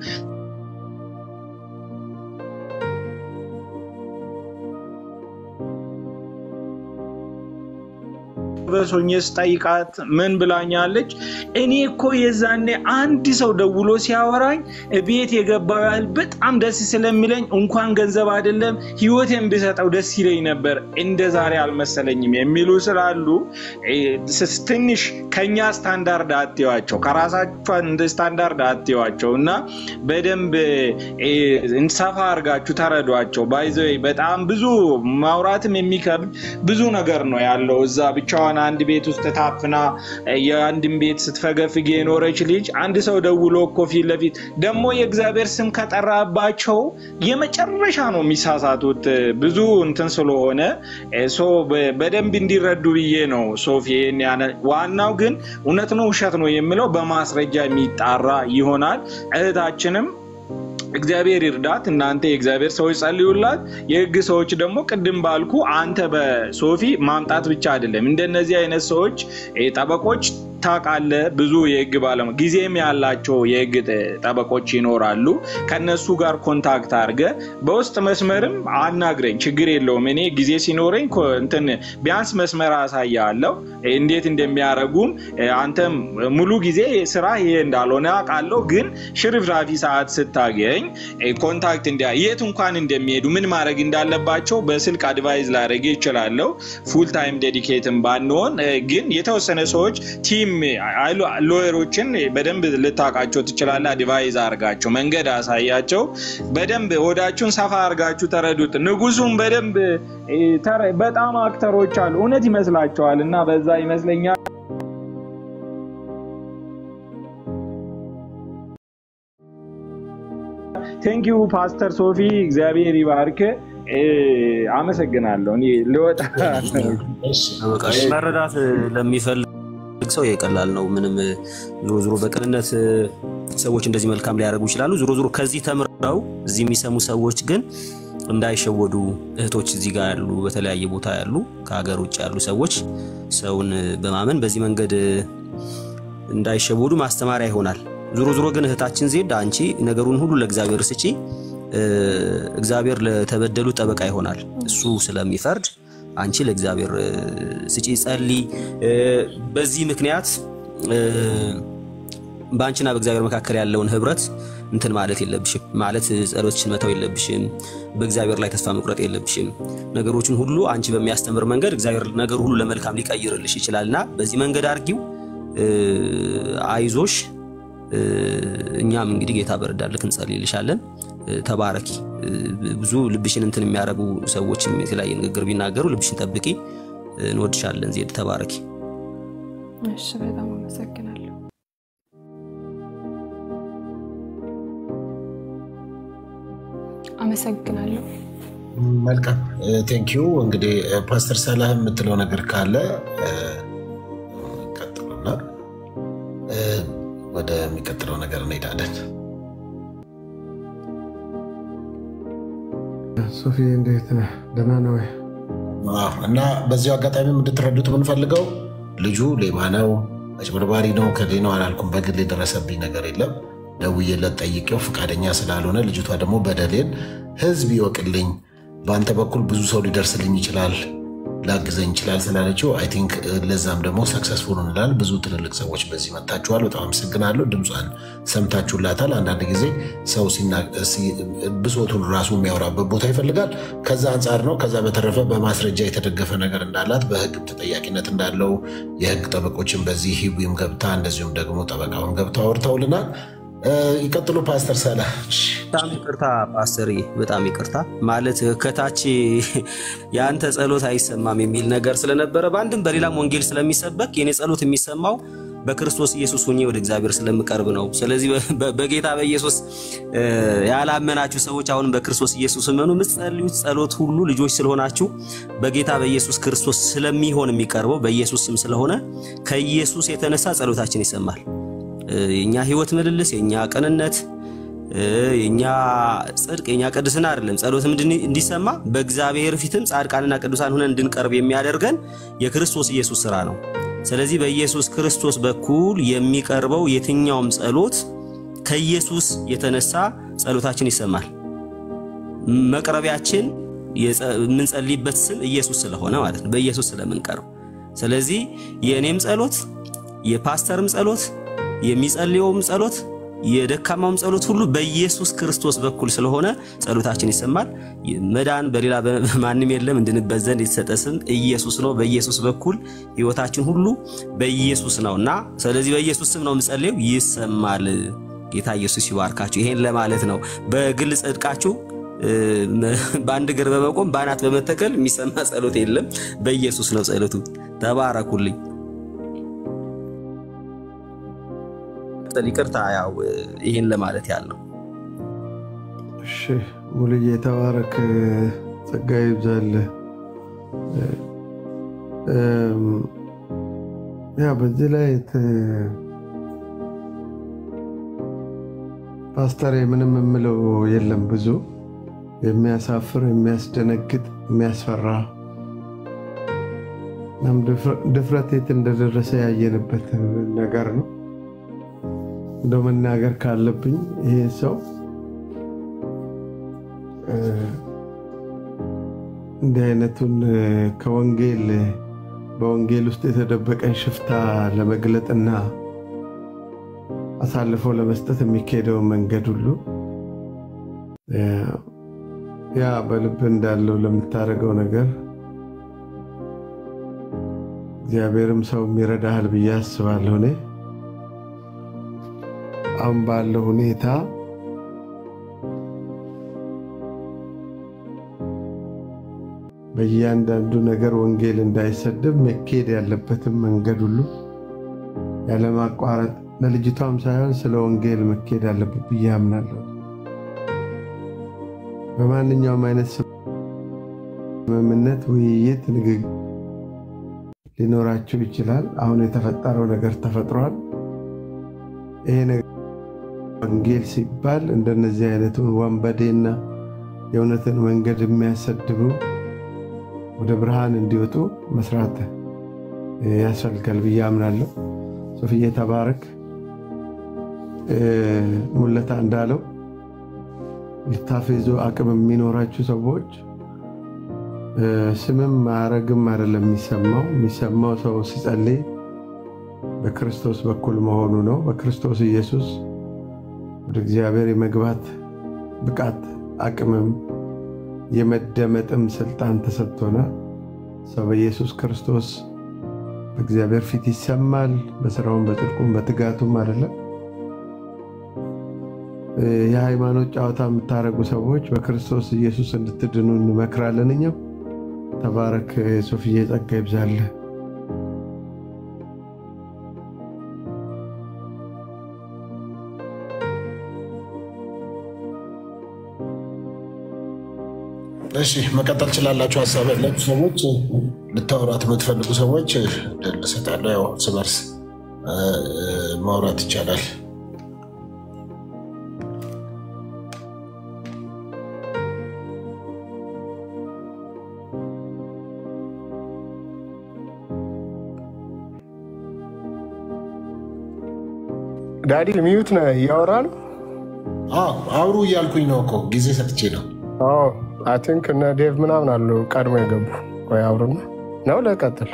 በሶኜ ስጠይቃት ምን ብላኛለች? እኔ እኮ የዛኔ አንድ ሰው ደውሎ ሲያወራኝ ቤት የገባው ያህል በጣም ደስ ስለሚለኝ እንኳን ገንዘብ አይደለም ህይወቴን ብሰጠው ደስ ይለኝ ነበር፣ እንደ ዛሬ አልመሰለኝም የሚሉ ስላሉ ትንሽ ከኛ ስታንዳርድ አትዋቸው፣ ከራሳቸው እንደ ስታንዳርድ አትዋቸው እና በደንብ ሰፋ አድርጋችሁ ተረዷቸው። ባይዘ በጣም ብዙ ማውራትም የሚከብድ ብዙ ነገር ነው ያለው እዛ ብቻዋን አንድ ቤት ውስጥ ታፍና የአንድን ቤት ስትፈገፍግ የኖረች ልጅ አንድ ሰው ደውሎ እኮ ፊት ለፊት ደግሞ የእግዚአብሔር ስም ከጠራባቸው የመጨረሻ ነው የሚሳሳቱት ብዙ እንትን ስለሆነ በደንብ እንዲረዱ ብዬ ነው ሶፊ። ዋናው ግን እውነት ነው ውሸት ነው የሚለው በማስረጃ የሚጣራ ይሆናል። እህታችንም እግዚአብሔር ይርዳት። እናንተ የእግዚአብሔር ሰዎች ጸልዩላት። የህግ ሰዎች ደግሞ ቅድም ባልኩ አንተ በሶፊ ማምጣት ብቻ አይደለም እንደነዚህ አይነት ሰዎች ጠበቆች ታውቃለህ፣ ብዙ የህግ ባለሙያ ጊዜም ያላቸው የህግ ጠበቆች ይኖራሉ። ከነሱ ጋር ኮንታክት አድርገህ በውስጥ መስመርም አናግረኝ፣ ችግር የለውም። እኔ ጊዜ ሲኖረኝ እንትን ቢያንስ መስመር አሳያለሁ እንዴት እንደሚያደርጉም። አንተም ሙሉ ጊዜ ስራ ይሄ እንዳልሆነ አውቃለሁ፣ ግን ሽርፍራፊ ሰዓት ስታገኝ ኮንታክት እንዲያ የት እንኳን እንደሚሄዱ ምን ማድረግ እንዳለባቸው በስልክ አድቫይዝ ላደርግ ይችላለሁ። ፉል ታይም ዴዲኬትን ባንሆን ግን የተወሰነ ሰዎች ቲም ሎየሮችን በደንብ ልታውቃቸው ትችላለህ። አድቫይዝ አርጋቸው፣ መንገድ አሳያቸው። በደንብ ሆዳችሁን ሰፋ አርጋችሁ ተረዱት። ንጉሱም በደንብ በጣም አክተሮች አሉ፣ እውነት ይመስላቸዋል እና በዛ ይመስለኛል ቴንኪዩ ፓስተር ሶፊ እግዚአብሔር ይባርክ። አመሰግናለሁ። እኔ ልወጣ መረዳት ለሚፈልግ ሰው የቀላል ነው። ምንም ዞሮ ዞሮ በቅንነት ሰዎች እንደዚህ መልካም ሊያደርጉ ይችላሉ። ዞሮ ዞሮ ከዚህ ተምረው እዚህ የሚሰሙ ሰዎች ግን እንዳይሸወዱ እህቶች እዚህ ጋር ያሉ በተለያየ ቦታ ያሉ ከሀገር ውጭ ያሉ ሰዎች ሰውን በማመን በዚህ መንገድ እንዳይሸወዱ ማስተማሪያ ይሆናል። ዞሮ ዞሮ ግን እህታችን ዜድ አንቺ ነገሩን ሁሉ ለእግዚአብሔር ስጪ። እግዚአብሔር ለተበደሉ ጠበቃ ይሆናል እሱ ስለሚፈርድ አንቺ ለእግዚአብሔር ስጪ፣ ጸልይ። በዚህ ምክንያት በአንቺና በእግዚአብሔር መካከል ያለውን ህብረት እንትን ማለት የለብሽም ማለት ጸሎትሽን መተው የለብሽም። በእግዚአብሔር ላይ ተስፋ መቁረጥ የለብሽም። ነገሮችን ሁሉ አንቺ በሚያስተምር መንገድ እግዚአብሔር ነገሩ ሁሉ ለመልካም ሊቀይርልሽ ይችላልና በዚህ መንገድ አርጊው። አይዞሽ። እኛም እንግዲህ ጌታ በረዳልክ እንጸልይልሻለን። ተባረኪ። ብዙ ልብሽን እንትን የሚያደርጉ ሰዎችም የተለያየ ንግግር ቢናገሩ ልብሽን ጠብቂ። እንወድሻለን ዜድ። ተባረኪ። እሺ፣ በጣም አመሰግናለሁ። አመሰግናለሁ። መልካም ቴንኪዩ። እንግዲህ ፓስተር ሰላህ የምትለው ነገር ካለ ቀጥሉና ወደሚቀጥለው ነገር እንሄዳለን። ሶፊ እንዴት ነህ? ደህና ነው ወይ? እና በዚሁ አጋጣሚ እንድትረዱት የምንፈልገው ልጁ ሌባ ነው፣ አጭበርባሪ ነው፣ ከሌ ነው አላልኩም። በግል የደረሰብኝ ነገር የለም። ደውዬለት ጠይቄው ፈቃደኛ ስላልሆነ ልጅቷ ደግሞ በደሌን ህዝብ ይወቅልኝ፣ በአንተ በኩል ብዙ ሰው ሊደርስልኝ ይችላል፣ ላግዘኝ ይችላል ስላለችው አይ ቲንክ ለዛም ደግሞ ሰክሰስፉል እንላል። ብዙ ትልልቅ ሰዎች በዚህ መታችኋል። በጣም አመሰግናለሁ። ድምጿን ሰምታችሁላታል። አንዳንድ ጊዜ ሰው ብሶቱን ራሱ የሚያወራበት ቦታ ይፈልጋል። ከዛ አንጻር ነው። ከዛ በተረፈ በማስረጃ የተደገፈ ነገር እንዳላት በህግ ተጠያቂነት እንዳለው የህግ ጠበቆችን በዚህ ሂዊም ገብታ እንደዚሁም ደግሞ ጠበቃውን ገብታ አውርተውልናል። ይቀጥሉ ፓስተር ሰላ። በጣም ይቅርታ ፓስተር፣ በጣም ይቅርታ ማለት ከታች የአንተ ጸሎት አይሰማም የሚል ነገር ስለነበረ በአንድም በሌላም ወንጌል ስለሚሰበክ የኔ ጸሎት የሚሰማው በክርስቶስ ኢየሱስ ሆኜ ወደ እግዚአብሔር ስለምቀርብ ነው። ስለዚህ በጌታ በኢየሱስ ያላመናችሁ ሰዎች አሁንም በክርስቶስ ኢየሱስ እመኑ። የምትጸልዩት ጸሎት ሁሉ ልጆች ስለሆናችሁ በጌታ በኢየሱስ ክርስቶስ ስለሚሆን የሚቀርበው በኢየሱስ ስም ስለሆነ ከኢየሱስ የተነሳ ጸሎታችን ይሰማል። የኛ ህይወት ምልልስ፣ የኛ ቅንነት፣ የኛ ጽድቅ፣ የኛ ቅድስና አይደለም። ጸሎትም እንዲሰማ በእግዚአብሔር ፊትም ጻድቃንና ቅዱሳን ሆነን እንድንቀርብ የሚያደርገን የክርስቶስ ኢየሱስ ስራ ነው። ስለዚህ በኢየሱስ ክርስቶስ በኩል የሚቀርበው የትኛውም ጸሎት ከኢየሱስ የተነሳ ጸሎታችን ይሰማል። መቅረቢያችን የምንጸልይበት ስም ኢየሱስ ስለሆነ ማለት ነው፣ በኢየሱስ ስለምንቀርብ። ስለዚህ የእኔም ጸሎት የፓስተርም ጸሎት የሚጸልየውም ጸሎት የደካማውም ጸሎት ሁሉ በኢየሱስ ክርስቶስ በኩል ስለሆነ ጸሎታችን ይሰማል። መዳን በሌላ ማንም የለም። እንድንበዘን የተሰጠ ስም ኢየሱስ ነው። በኢየሱስ በኩል ህይወታችን ሁሉ በኢየሱስ ነው እና ስለዚህ በኢየሱስ ስም ነው የምጸልየው፣ ይሰማል። ጌታ ኢየሱስ ይባርካችሁ። ይሄን ለማለት ነው። በግል ጽድቃችሁ በአንድ እግር በመቆም በአናት በመተከል የሚሰማ ጸሎት የለም። በኢየሱስ ነው ጸሎቱ። ተባረኩልኝ። ይቅርታ ያው ይህን ለማለት ያለው። እሺ ሙሉዬ ተባረክ፣ ጸጋ ይብዛልህ። ያ በዚህ ላይ ፓስተር ምንም የምለው የለም። ብዙ የሚያሳፍር፣ የሚያስደነግጥ፣ የሚያስፈራ እናም ድፍረት የት እንደደረሰ ያየንበት ነገር ነው። እንደ መናገር ካለብኝ ይሄ ሰው እንዲህ አይነቱን ከወንጌል በወንጌል ውስጥ የተደበቀን ሽፍታ ለመግለጥና አሳልፎ ለመስጠት የሚካሄደውን መንገድ ሁሉ ያ በልብ እንዳለው ለምታደርገው ነገር እግዚአብሔርም ሰው ይረዳሃል ብዬ አስባለሁ። እኔ አሁን ባለው ሁኔታ በእያንዳንዱ ነገር ወንጌል እንዳይሰደብ መካሄድ ያለበትን መንገድ ሁሉ ያለማቋረጥ ለልጅቷም ሳይሆን ስለ ወንጌል መካሄድ አለበት ብዬ አምናለሁ። በማንኛውም አይነት ስምምነት፣ ውይይት፣ ንግግር ሊኖራቸው ይችላል። አሁን የተፈጠረው ነገር ተፈጥሯል። ይሄ ነገር ወንጌል ሲባል እንደነዚህ አይነቱን ወንበዴና የእውነትን መንገድ የሚያሰድቡ ወደ ብርሃን እንዲወጡ መስራት ያስፈልጋል ብዬ አምናለሁ። ሶፍዬ ተባረክ። ሙለታ እንዳለው ሊታፌዙ አቅም የሚኖራችሁ ሰዎች ስምም ማዕረግም አይደለም የሚሰማው። የሚሰማው ሰው ሲጸልይ በክርስቶስ በኩል መሆኑ ነው። በክርስቶስ ኢየሱስ ወደ እግዚአብሔር የመግባት ብቃት አቅምም የመደመጥም ስልጣን ተሰጥቶናል። ሰው በኢየሱስ ክርስቶስ በእግዚአብሔር ፊት ይሰማል። በስራውም በጽድቁም በትጋቱም አይደለም። የሃይማኖት ጨዋታ የምታደርጉ ሰዎች በክርስቶስ ኢየሱስ እንድትድኑ እንመክራለን። እኛም ተባረክ። ሶፍዬ ጸጋ ይብዛልህ። እሺ መቀጠል ችላላችሁ። ሀሳብ ያላችሁ ሰዎች ልታወራት የምትፈልጉ ሰዎች እድል እሰጣለሁ። ያው እርስ በርስ ማውራት ይቻላል። ዳዲ ሚዩት ነህ? እያወራ ነው። አዎ አውሩ እያልኩኝ ነው እኮ ጊዜ ሰጥቼ ነው። አይ ቲንክ እነ ዴቭ ምናምን አሉ ቀድሞ የገቡ። ቆይ አውሩና ነው ለቀጥል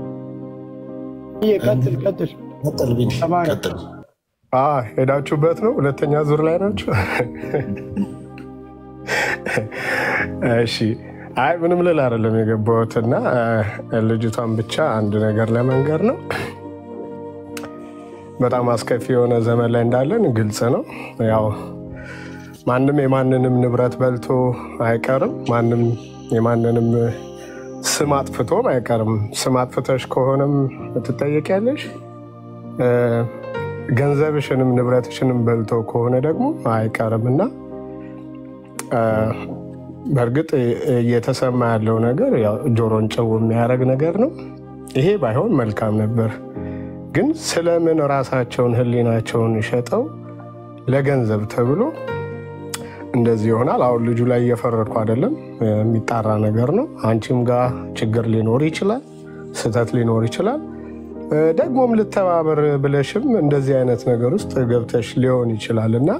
ቀጥል ቀጥል ቀጥል ቢኒ ቀጥል። ሄዳችሁበት ነው። ሁለተኛ ዙር ላይ ናቸው። እሺ አይ ምንም ልል አይደለም የገባሁት እና ልጅቷን ብቻ አንድ ነገር ለመንገር ነው። በጣም አስከፊ የሆነ ዘመን ላይ እንዳለን ግልጽ ነው። ያው ማንም የማንንም ንብረት በልቶ አይቀርም። ማንም የማንንም ስም አጥፍቶም አይቀርም። ስም አጥፍተሽ ከሆነም ትጠየቂያለሽ። ገንዘብሽንም ንብረትሽንም በልቶ ከሆነ ደግሞ አይቀርም እና በእርግጥ እየተሰማ ያለው ነገር ጆሮን ጭው የሚያደርግ ነገር ነው። ይሄ ባይሆን መልካም ነበር። ግን ስለምን ራሳቸውን ሕሊናቸውን ሸጠው ለገንዘብ ተብሎ እንደዚህ ይሆናል? አሁን ልጁ ላይ እየፈረድኩ አይደለም፣ የሚጣራ ነገር ነው። አንቺም ጋር ችግር ሊኖር ይችላል፣ ስህተት ሊኖር ይችላል። ደግሞም ልተባበር ብለሽም እንደዚህ አይነት ነገር ውስጥ ገብተሽ ሊሆን ይችላል እና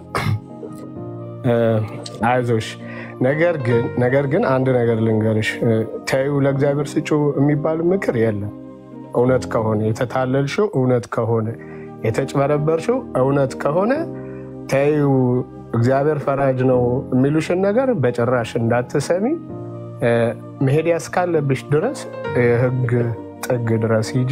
አይዞሽ። ነገር ግን ነገር ግን አንድ ነገር ልንገርሽ፣ ተይው ለእግዚአብሔር ስጩ የሚባል ምክር የለም። እውነት ከሆነ የተታለልሽው እውነት ከሆነ የተጭበረበርሽው እውነት ከሆነ ተይው እግዚአብሔር ፈራጅ ነው የሚሉሽን ነገር በጭራሽ እንዳትሰሚ። መሄድ ያስካለብሽ ድረስ የህግ ጥግ ድረስ ሂጂ።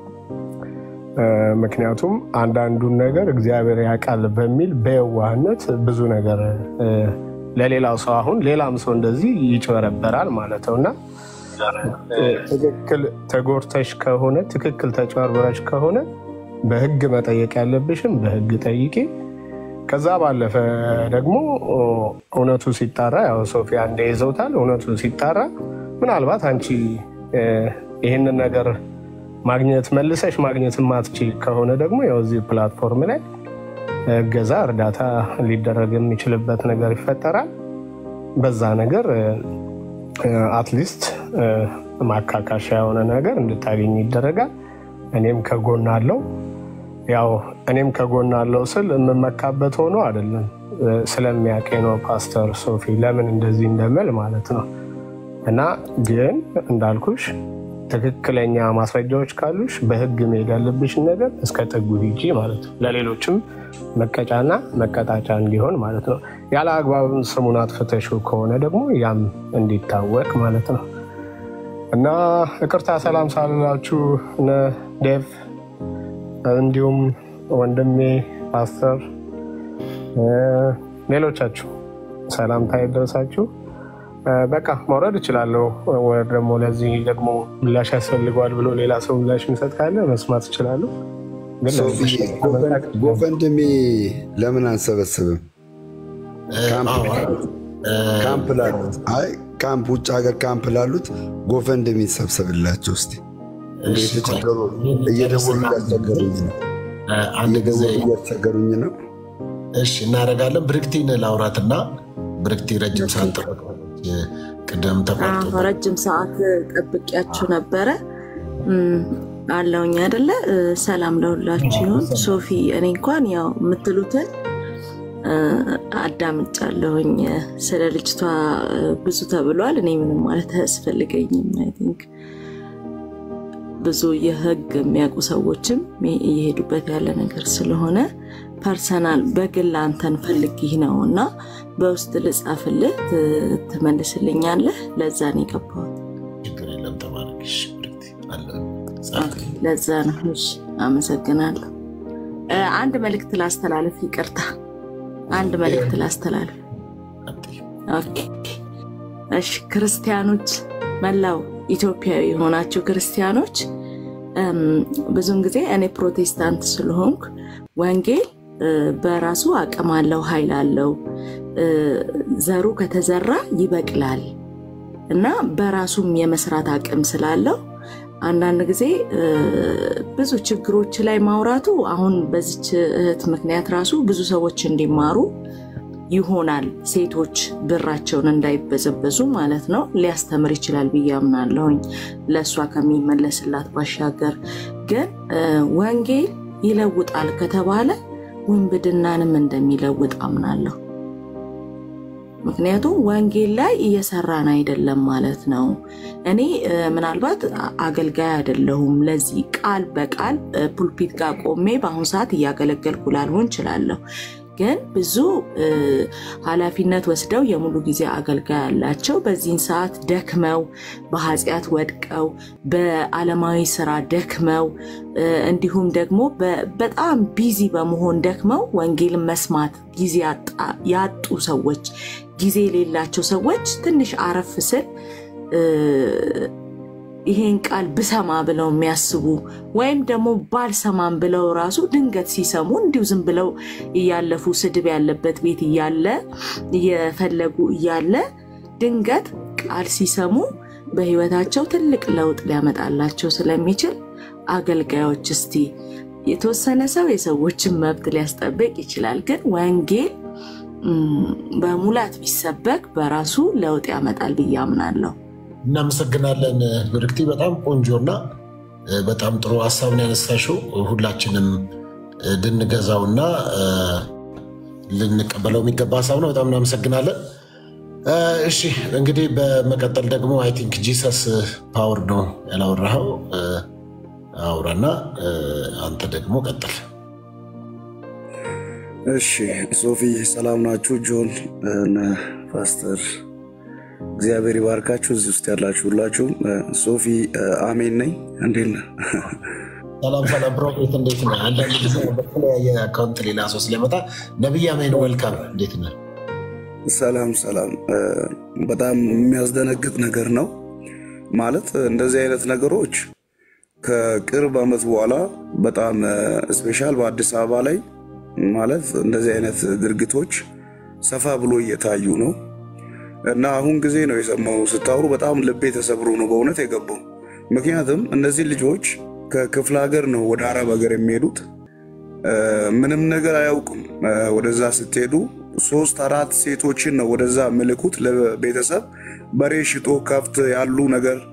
ምክንያቱም አንዳንዱን ነገር እግዚአብሔር ያውቃል በሚል በየዋህነት ብዙ ነገር ለሌላው ሰው አሁን ሌላም ሰው እንደዚህ ይጭበረበራል ማለት ነው እና ትክክል ተጎድተሽ ከሆነ ትክክል ተጭበርበረሽ ከሆነ በህግ መጠየቅ ያለብሽም በህግ ጠይቂ። ከዛ ባለፈ ደግሞ እውነቱ ሲጣራ ያው ሶፊያ እንደይዘውታል። እውነቱ ሲጣራ ምናልባት አንቺ ይህንን ነገር ማግኘት መልሰሽ ማግኘት ማትች ከሆነ ደግሞ ያው እዚህ ፕላትፎርም ላይ እገዛ፣ እርዳታ ሊደረግ የሚችልበት ነገር ይፈጠራል። በዛ ነገር አትሊስት ማካካሻ የሆነ ነገር እንድታገኝ ይደረጋል። እኔም ከጎን አለው። ያው እኔም ከጎን አለው ስል የምመካበት ሆኖ አይደለም ስለሚያውቀኝ ነው ፓስተር ሶፊ ለምን እንደዚህ እንደምል ማለት ነው። እና ግን እንዳልኩሽ ትክክለኛ ማስረጃዎች ካሉሽ በህግ መሄድ ያለብሽን ነገር እስከ ጥጉ ሂጂ ማለት ነው። ለሌሎችም መቀጫና መቀጣጫ እንዲሆን ማለት ነው። ያለ አግባብም ስሙን አጥፍተሽው ከሆነ ደግሞ ያም እንዲታወቅ ማለት ነው። እና ይቅርታ ሰላም ሳልላችሁ እነ ዴቭ እንዲሁም ወንድሜ ፓስተር ሌሎቻችሁ ሰላምታ ይድረሳችሁ። በቃ መውረድ እችላለሁ። ወይ ደግሞ ለዚህ ደግሞ ምላሽ ያስፈልገዋል ብሎ ሌላ ሰው ምላሽ የሚሰጥ ካለ መስማት እችላለሁ። ግን ለዚህ ጎፈንድሜ ለምን አንሰበስብም? ካምፕ ላሉት አይ ካምፕ ውጭ ሀገር ካምፕ ላሉት ጎፈንድሜ ሰብሰብላቸው እስኪ እየተቸገሩ እየደወሉ እያስቸገሩኝ ነው። አንድ ጊዜ እያስቸገሩኝ ነው። እሺ እናደርጋለን። ብርክቲን ላውራትና ብርክቲ ረጅም ሰዓት ጠበቅ ቅደም ተቋርጦ ረጅም ሰዓት ጠብቂያችሁ ነበረ አለውኝ አይደለ? ሰላም ለሁላችሁ ይሁን። ሶፊ እኔ እንኳን ያው የምትሉትን አዳምጫለሁኝ። ስለ ልጅቷ ብዙ ተብሏል። እኔ ምንም ማለት አያስፈልገኝም። አይ ቲንክ ብዙ የህግ የሚያውቁ ሰዎችም እየሄዱበት ያለ ነገር ስለሆነ ፐርሰናል በግል አንተን ፈልጊህ ነው እና በውስጥ ልጻፍልህ ትመልስልኛለህ። ለዛ ነው የገባሁት። ችግር የለም ተባረክሽ። ለዛ ነው። እሺ አመሰግናለሁ። አንድ መልእክት ላስተላለፍ፣ ይቅርታ አንድ መልእክት ላስተላለፍ። ኦኬ እሺ፣ ክርስቲያኖች መላው ኢትዮጵያዊ የሆናችሁ ክርስቲያኖች ብዙውን ጊዜ እኔ ፕሮቴስታንት ስለሆንኩ ወንጌል በራሱ አቅም አለው፣ ኃይል አለው። ዘሩ ከተዘራ ይበቅላል እና በራሱም የመስራት አቅም ስላለው አንዳንድ ጊዜ ብዙ ችግሮች ላይ ማውራቱ አሁን በዚች እህት ምክንያት ራሱ ብዙ ሰዎች እንዲማሩ ይሆናል። ሴቶች ብራቸውን እንዳይበዘበዙ ማለት ነው ሊያስተምር ይችላል ብዬ አምናለሁኝ። ለእሷ ከሚመለስላት ባሻገር ግን ወንጌል ይለውጣል ከተባለ ውንብድናንም እንደሚለውጥ አምናለሁ። ምክንያቱም ወንጌል ላይ እየሰራን አይደለም ማለት ነው። እኔ ምናልባት አገልጋይ አይደለሁም። ለዚህ ቃል በቃል ፑልፒት ጋር ቆሜ በአሁኑ ሰዓት እያገለገልኩ ላልሆን እችላለሁ። ግን ብዙ ኃላፊነት ወስደው የሙሉ ጊዜ አገልጋይ ያላቸው በዚህን ሰዓት ደክመው በኃጢአት ወድቀው በዓለማዊ ስራ ደክመው እንዲሁም ደግሞ በጣም ቢዚ በመሆን ደክመው ወንጌልን መስማት ጊዜ ያጡ ሰዎች፣ ጊዜ የሌላቸው ሰዎች ትንሽ አረፍ ስል ይሄን ቃል ብሰማ ብለው የሚያስቡ ወይም ደግሞ ባልሰማም ብለው ራሱ ድንገት ሲሰሙ እንዲሁ ዝም ብለው እያለፉ ስድብ ያለበት ቤት እያለ እየፈለጉ እያለ ድንገት ቃል ሲሰሙ በህይወታቸው ትልቅ ለውጥ ሊያመጣላቸው ስለሚችል አገልጋዮች እስቲ የተወሰነ ሰው የሰዎችን መብት ሊያስጠብቅ ይችላል፣ ግን ወንጌል በሙላት ቢሰበክ በራሱ ለውጥ ያመጣል ብዬ አምናለሁ። እናመሰግናለን ብርክቲ። በጣም ቆንጆና በጣም ጥሩ ሀሳብን ያነሳሽው ሁላችንም ልንገዛውና ልንቀበለው የሚገባ ሀሳብ ነው። በጣም እናመሰግናለን። እሺ እንግዲህ በመቀጠል ደግሞ አይ ቲንክ ጂሰስ ፓወር ነው ያላወራኸው፣ አውራና አንተ ደግሞ ቀጥል። እሺ ሶፊ ሰላም ናችሁ? ጆን እነ ፓስተር እግዚአብሔር ይባርካችሁ። እዚህ ውስጥ ያላችሁ ሁላችሁም። ሶፊ አሜን ነኝ። እንዴት ነህ? ሰላም ሰላም፣ ፕሮፌት እንዴት ነህ? አንዳንድ ጊዜ በተለያየ አካውንት ሌላ ሰው ስለመጣ ነቢይ አሜን ወልካም፣ እንዴት ነህ? ሰላም ሰላም። በጣም የሚያስደነግጥ ነገር ነው ማለት እንደዚህ አይነት ነገሮች ከቅርብ ዓመት በኋላ በጣም ስፔሻል በአዲስ አበባ ላይ ማለት እንደዚህ አይነት ድርጊቶች ሰፋ ብሎ እየታዩ ነው እና አሁን ጊዜ ነው የሰማው ስታወሩ በጣም ልቤ ተሰብሮ ነው በእውነት የገባው። ምክንያቱም እነዚህ ልጆች ከክፍለ ሀገር ነው ወደ አረብ ሀገር የሚሄዱት። ምንም ነገር አያውቁም። ወደዛ ስትሄዱ ሶስት አራት ሴቶችን ነው ወደዛ ምልኩት ለቤተሰብ በሬ ሽጦ ከብት ያሉ ነገር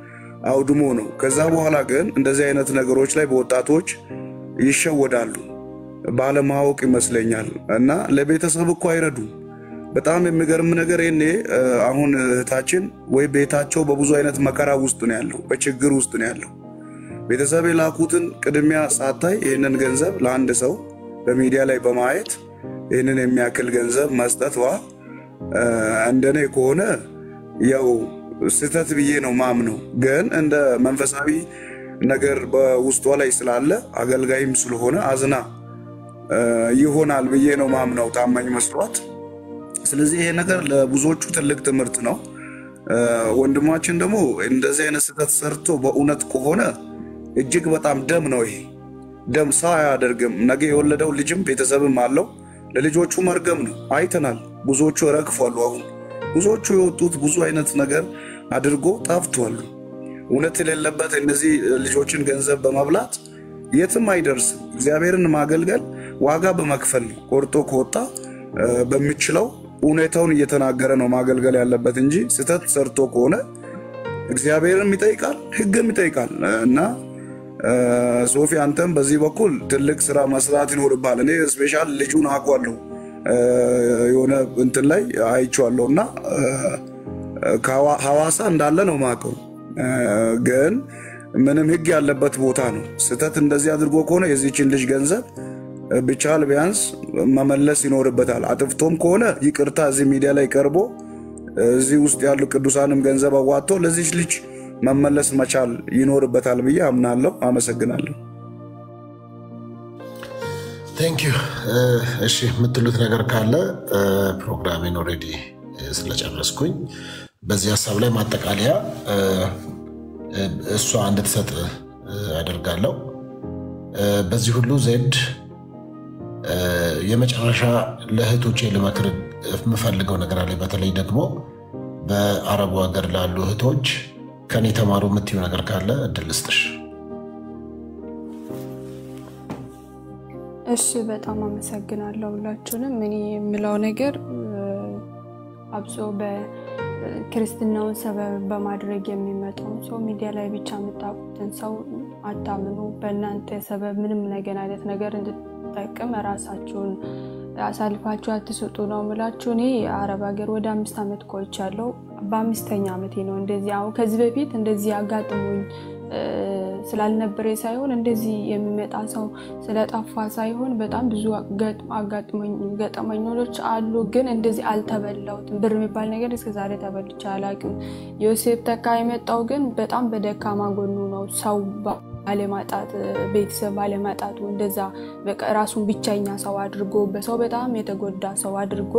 አውድሞ ነው። ከዛ በኋላ ግን እንደዚህ አይነት ነገሮች ላይ በወጣቶች ይሸወዳሉ ባለማወቅ ይመስለኛል። እና ለቤተሰብ እኮ አይረዱም። በጣም የሚገርም ነገር ይኔ አሁን እህታችን ወይ ቤታቸው በብዙ አይነት መከራ ውስጥ ነው ያለው፣ በችግር ውስጥ ነው ያለው። ቤተሰብ የላኩትን ቅድሚያ ሳታይ ይህንን ገንዘብ ለአንድ ሰው በሚዲያ ላይ በማየት ይህንን የሚያክል ገንዘብ መስጠቷ እንደኔ ከሆነ ያው ስህተት ብዬ ነው ማምነው። ግን እንደ መንፈሳዊ ነገር በውስጧ ላይ ስላለ አገልጋይም ስለሆነ አዝና ይሆናል ብዬ ነው ማምነው ታማኝ መስሏት። ስለዚህ ይሄ ነገር ለብዙዎቹ ትልቅ ትምህርት ነው። ወንድማችን ደግሞ እንደዚህ አይነት ስህተት ሰርቶ በእውነት ከሆነ እጅግ በጣም ደም ነው ይሄ ደም ሰው አያደርግም። ነገ የወለደው ልጅም ቤተሰብም አለው። ለልጆቹ መርገም ነው። አይተናል። ብዙዎቹ ረግፏሉ። አሁን ብዙዎቹ የወጡት ብዙ አይነት ነገር አድርጎ ጠፍቷሉ። እውነት የሌለበት እነዚህ ልጆችን ገንዘብ በመብላት የትም አይደርስም። እግዚአብሔርን ማገልገል ዋጋ በመክፈል ነው። ቆርጦ ከወጣ በሚችለው እውነታውን እየተናገረ ነው ማገልገል ያለበት እንጂ ስህተት ሰርቶ ከሆነ እግዚአብሔርም ይጠይቃል፣ ሕግም ይጠይቃል እና ሶፊ አንተም በዚህ በኩል ትልቅ ስራ መስራት ይኖርባል። እኔ ስፔሻል ልጁን አውቀዋለሁ የሆነ እንትን ላይ አይቼዋለሁ እና ሐዋሳ እንዳለ ነው ማውቀው። ግን ምንም ህግ ያለበት ቦታ ነው። ስህተት እንደዚህ አድርጎ ከሆነ የዚችን ልጅ ገንዘብ ብቻል ቢያንስ መመለስ ይኖርበታል። አጥፍቶም ከሆነ ይቅርታ እዚህ ሚዲያ ላይ ቀርቦ እዚህ ውስጥ ያሉ ቅዱሳንም ገንዘብ አዋጥቶ ለዚች ልጅ መመለስ መቻል ይኖርበታል ብዬ አምናለሁ። አመሰግናለሁ። ቴንኪዩ። እሺ የምትሉት ነገር ካለ ፕሮግራሜን ኦልሬዲ ስለጨረስኩኝ በዚህ ሀሳብ ላይ ማጠቃለያ እሷ እንድትሰጥ አደርጋለሁ። በዚህ ሁሉ ዜድ የመጨረሻ ለእህቶቼ ልመክር የምፈልገው ነገር አለ። በተለይ ደግሞ በአረቡ ሀገር ላሉ እህቶች ከኔ ተማሩ የምትዩ ነገር ካለ እድል ልስጥሽ። እሺ በጣም አመሰግናለሁ ሁላችሁንም። እኔ የምለው ነገር አብሶ በክርስትናውን ሰበብ በማድረግ የሚመጣውን ሰው ሚዲያ ላይ ብቻ የምታውቁትን ሰው አታምኑ። በእናንተ ሰበብ ምንም ነገር አይነት ነገር እንድትጠቅም ራሳችሁን አሳልፋችሁ አትስጡ ነው የምላችሁ። እኔ አረብ ሀገር ወደ አምስት ዓመት ቆይቻለሁ። በአምስተኛ ዓመቴ ነው እንደዚህ አሁን ከዚህ በፊት እንደዚህ አጋጥሞኝ ስላልነበረ ሳይሆን እንደዚህ የሚመጣ ሰው ስለጠፋ ሳይሆን በጣም ብዙ ገጠመኞች አሉ። ግን እንደዚህ አልተበላሁትም። ብር የሚባል ነገር እስከዛሬ ተበልቼ አላውቅም። ዮሴፍ ተካ የመጣው ግን በጣም በደካማ ጎኑ ነው። ሰው ባለማጣት ቤተሰብ ባለማጣቱ እንደዛ ራሱን ብቸኛ ሰው አድርጎ በሰው በጣም የተጎዳ ሰው አድርጎ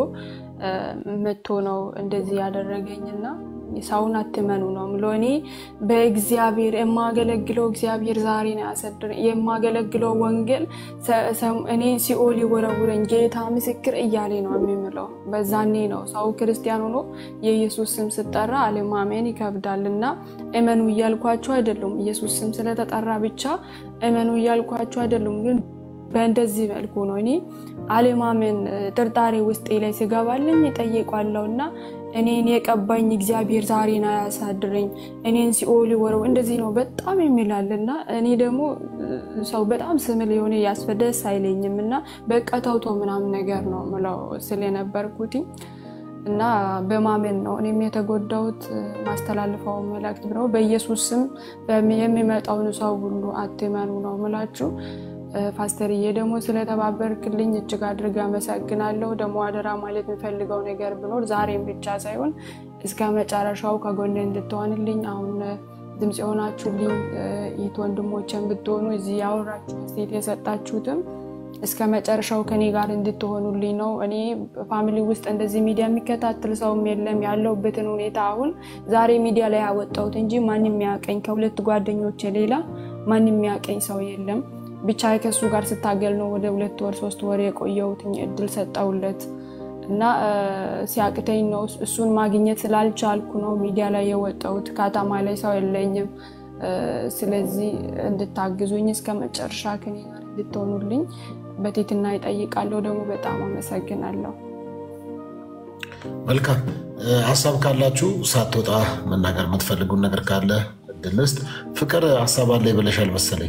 መጥቶ ነው እንደዚህ ያደረገኝና ሰውን አትመኑ ነው ምሎ እኔ በእግዚአብሔር የማገለግለው እግዚአብሔር ዛሬ ነው ያሰድረኝ። የማገለግለው ወንጌል እኔ ሲኦል ይወረውረኝ ጌታ ምስክር እያሌ ነው የሚምለው። በዛኔ ነው ሰው ክርስቲያን ሆኖ የኢየሱስ ስም ስጠራ አለማመን ይከብዳል እና እመኑ እያልኳቸው አይደሉም። ኢየሱስ ስም ስለተጠራ ብቻ እመኑ እያልኳቸው አይደሉም ግን በእንደዚህ መልኩ ነው እኔ አለማመን ጥርጣሬ ውስጤ ላይ ስገባልኝ እጠይቋለሁ እና እኔን የቀባኝ እግዚአብሔር ዛሬን አያሳድረኝ እኔን ሲኦል ወረው እንደዚህ ነው በጣም የሚላል እና እኔ ደግሞ ሰው በጣም ስምል የሆነ ያስፈደስ አይለኝም እና በቃ ተውቶ ምናምን ነገር ነው ምለው ስለነበርኩት እና በማመን ነው እኔም የተጎዳሁት። ማስተላልፈው መልእክት ነው በኢየሱስ ስም የሚመጣውን ሰው ሁሉ አትመኑ ነው ምላችሁ። ፓስተርዬ ደግሞ ስለተባበርክልኝ እጅግ አድርጌ አመሰግናለሁ። ደግሞ አደራ ማለት የምፈልገው ነገር ብኖር ዛሬም ብቻ ሳይሆን እስከ መጨረሻው ከጎኔ እንድትሆንልኝ አሁን ድምፅ የሆናችሁልኝ ይት ወንድሞችን ብትሆኑ እዚህ ያወራችሁ ሴት የሰጣችሁትም እስከ መጨረሻው ከኔ ጋር እንድትሆኑልኝ ነው። እኔ ፋሚሊ ውስጥ እንደዚህ ሚዲያ የሚከታተል ሰውም የለም። ያለሁበትን ሁኔታ አሁን ዛሬ ሚዲያ ላይ ያወጣሁት እንጂ ማንም የሚያቀኝ ከሁለት ጓደኞች ሌላ ማንም የሚያቀኝ ሰው የለም። ብቻ ከሱ ጋር ስታገል ነው ወደ ሁለት ወር ሶስት ወር የቆየሁትኝ እድል ሰጠውለት እና ሲያቅተኝ ነው እሱን ማግኘት ስላልቻልኩ ነው ሚዲያ ላይ የወጣሁት። ከተማ ላይ ሰው የለኝም። ስለዚህ እንድታግዙኝ እስከ መጨረሻ ከኔ ጋር እንድትሆኑልኝ በትህትና ይጠይቃለሁ። ደግሞ በጣም አመሰግናለሁ። መልካም ሀሳብ ካላችሁ ሳትወጣ መናገር የምትፈልጉን ነገር ካለ እድል ልስጥ። ፍቅር ሀሳብ አለ ብለሻል መሰለኝ።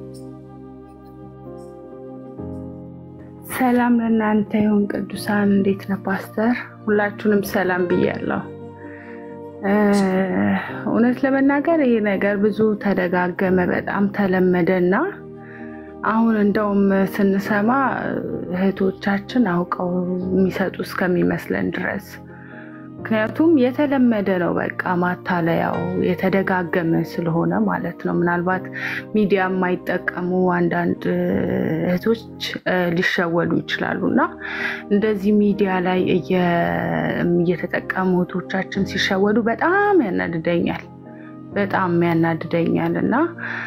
ሰላም ለእናንተ ይሁን ቅዱሳን፣ እንዴት ነህ ፓስተር? ሁላችሁንም ሰላም ብያለሁ። እውነት ለመናገር ይሄ ነገር ብዙ ተደጋገመ፣ በጣም ተለመደ እና አሁን እንደውም ስንሰማ እህቶቻችን አውቀው የሚሰጡ እስከሚመስለን ድረስ ምክንያቱም የተለመደ ነው። በቃ ማታለያው የተደጋገመ ስለሆነ ማለት ነው። ምናልባት ሚዲያ የማይጠቀሙ አንዳንድ እህቶች ሊሸወዱ ይችላሉ እና እንደዚህ ሚዲያ ላይ እየተጠቀሙ እህቶቻችን ሲሸወዱ በጣም ያናድደኛል፣ በጣም ያናድደኛል እና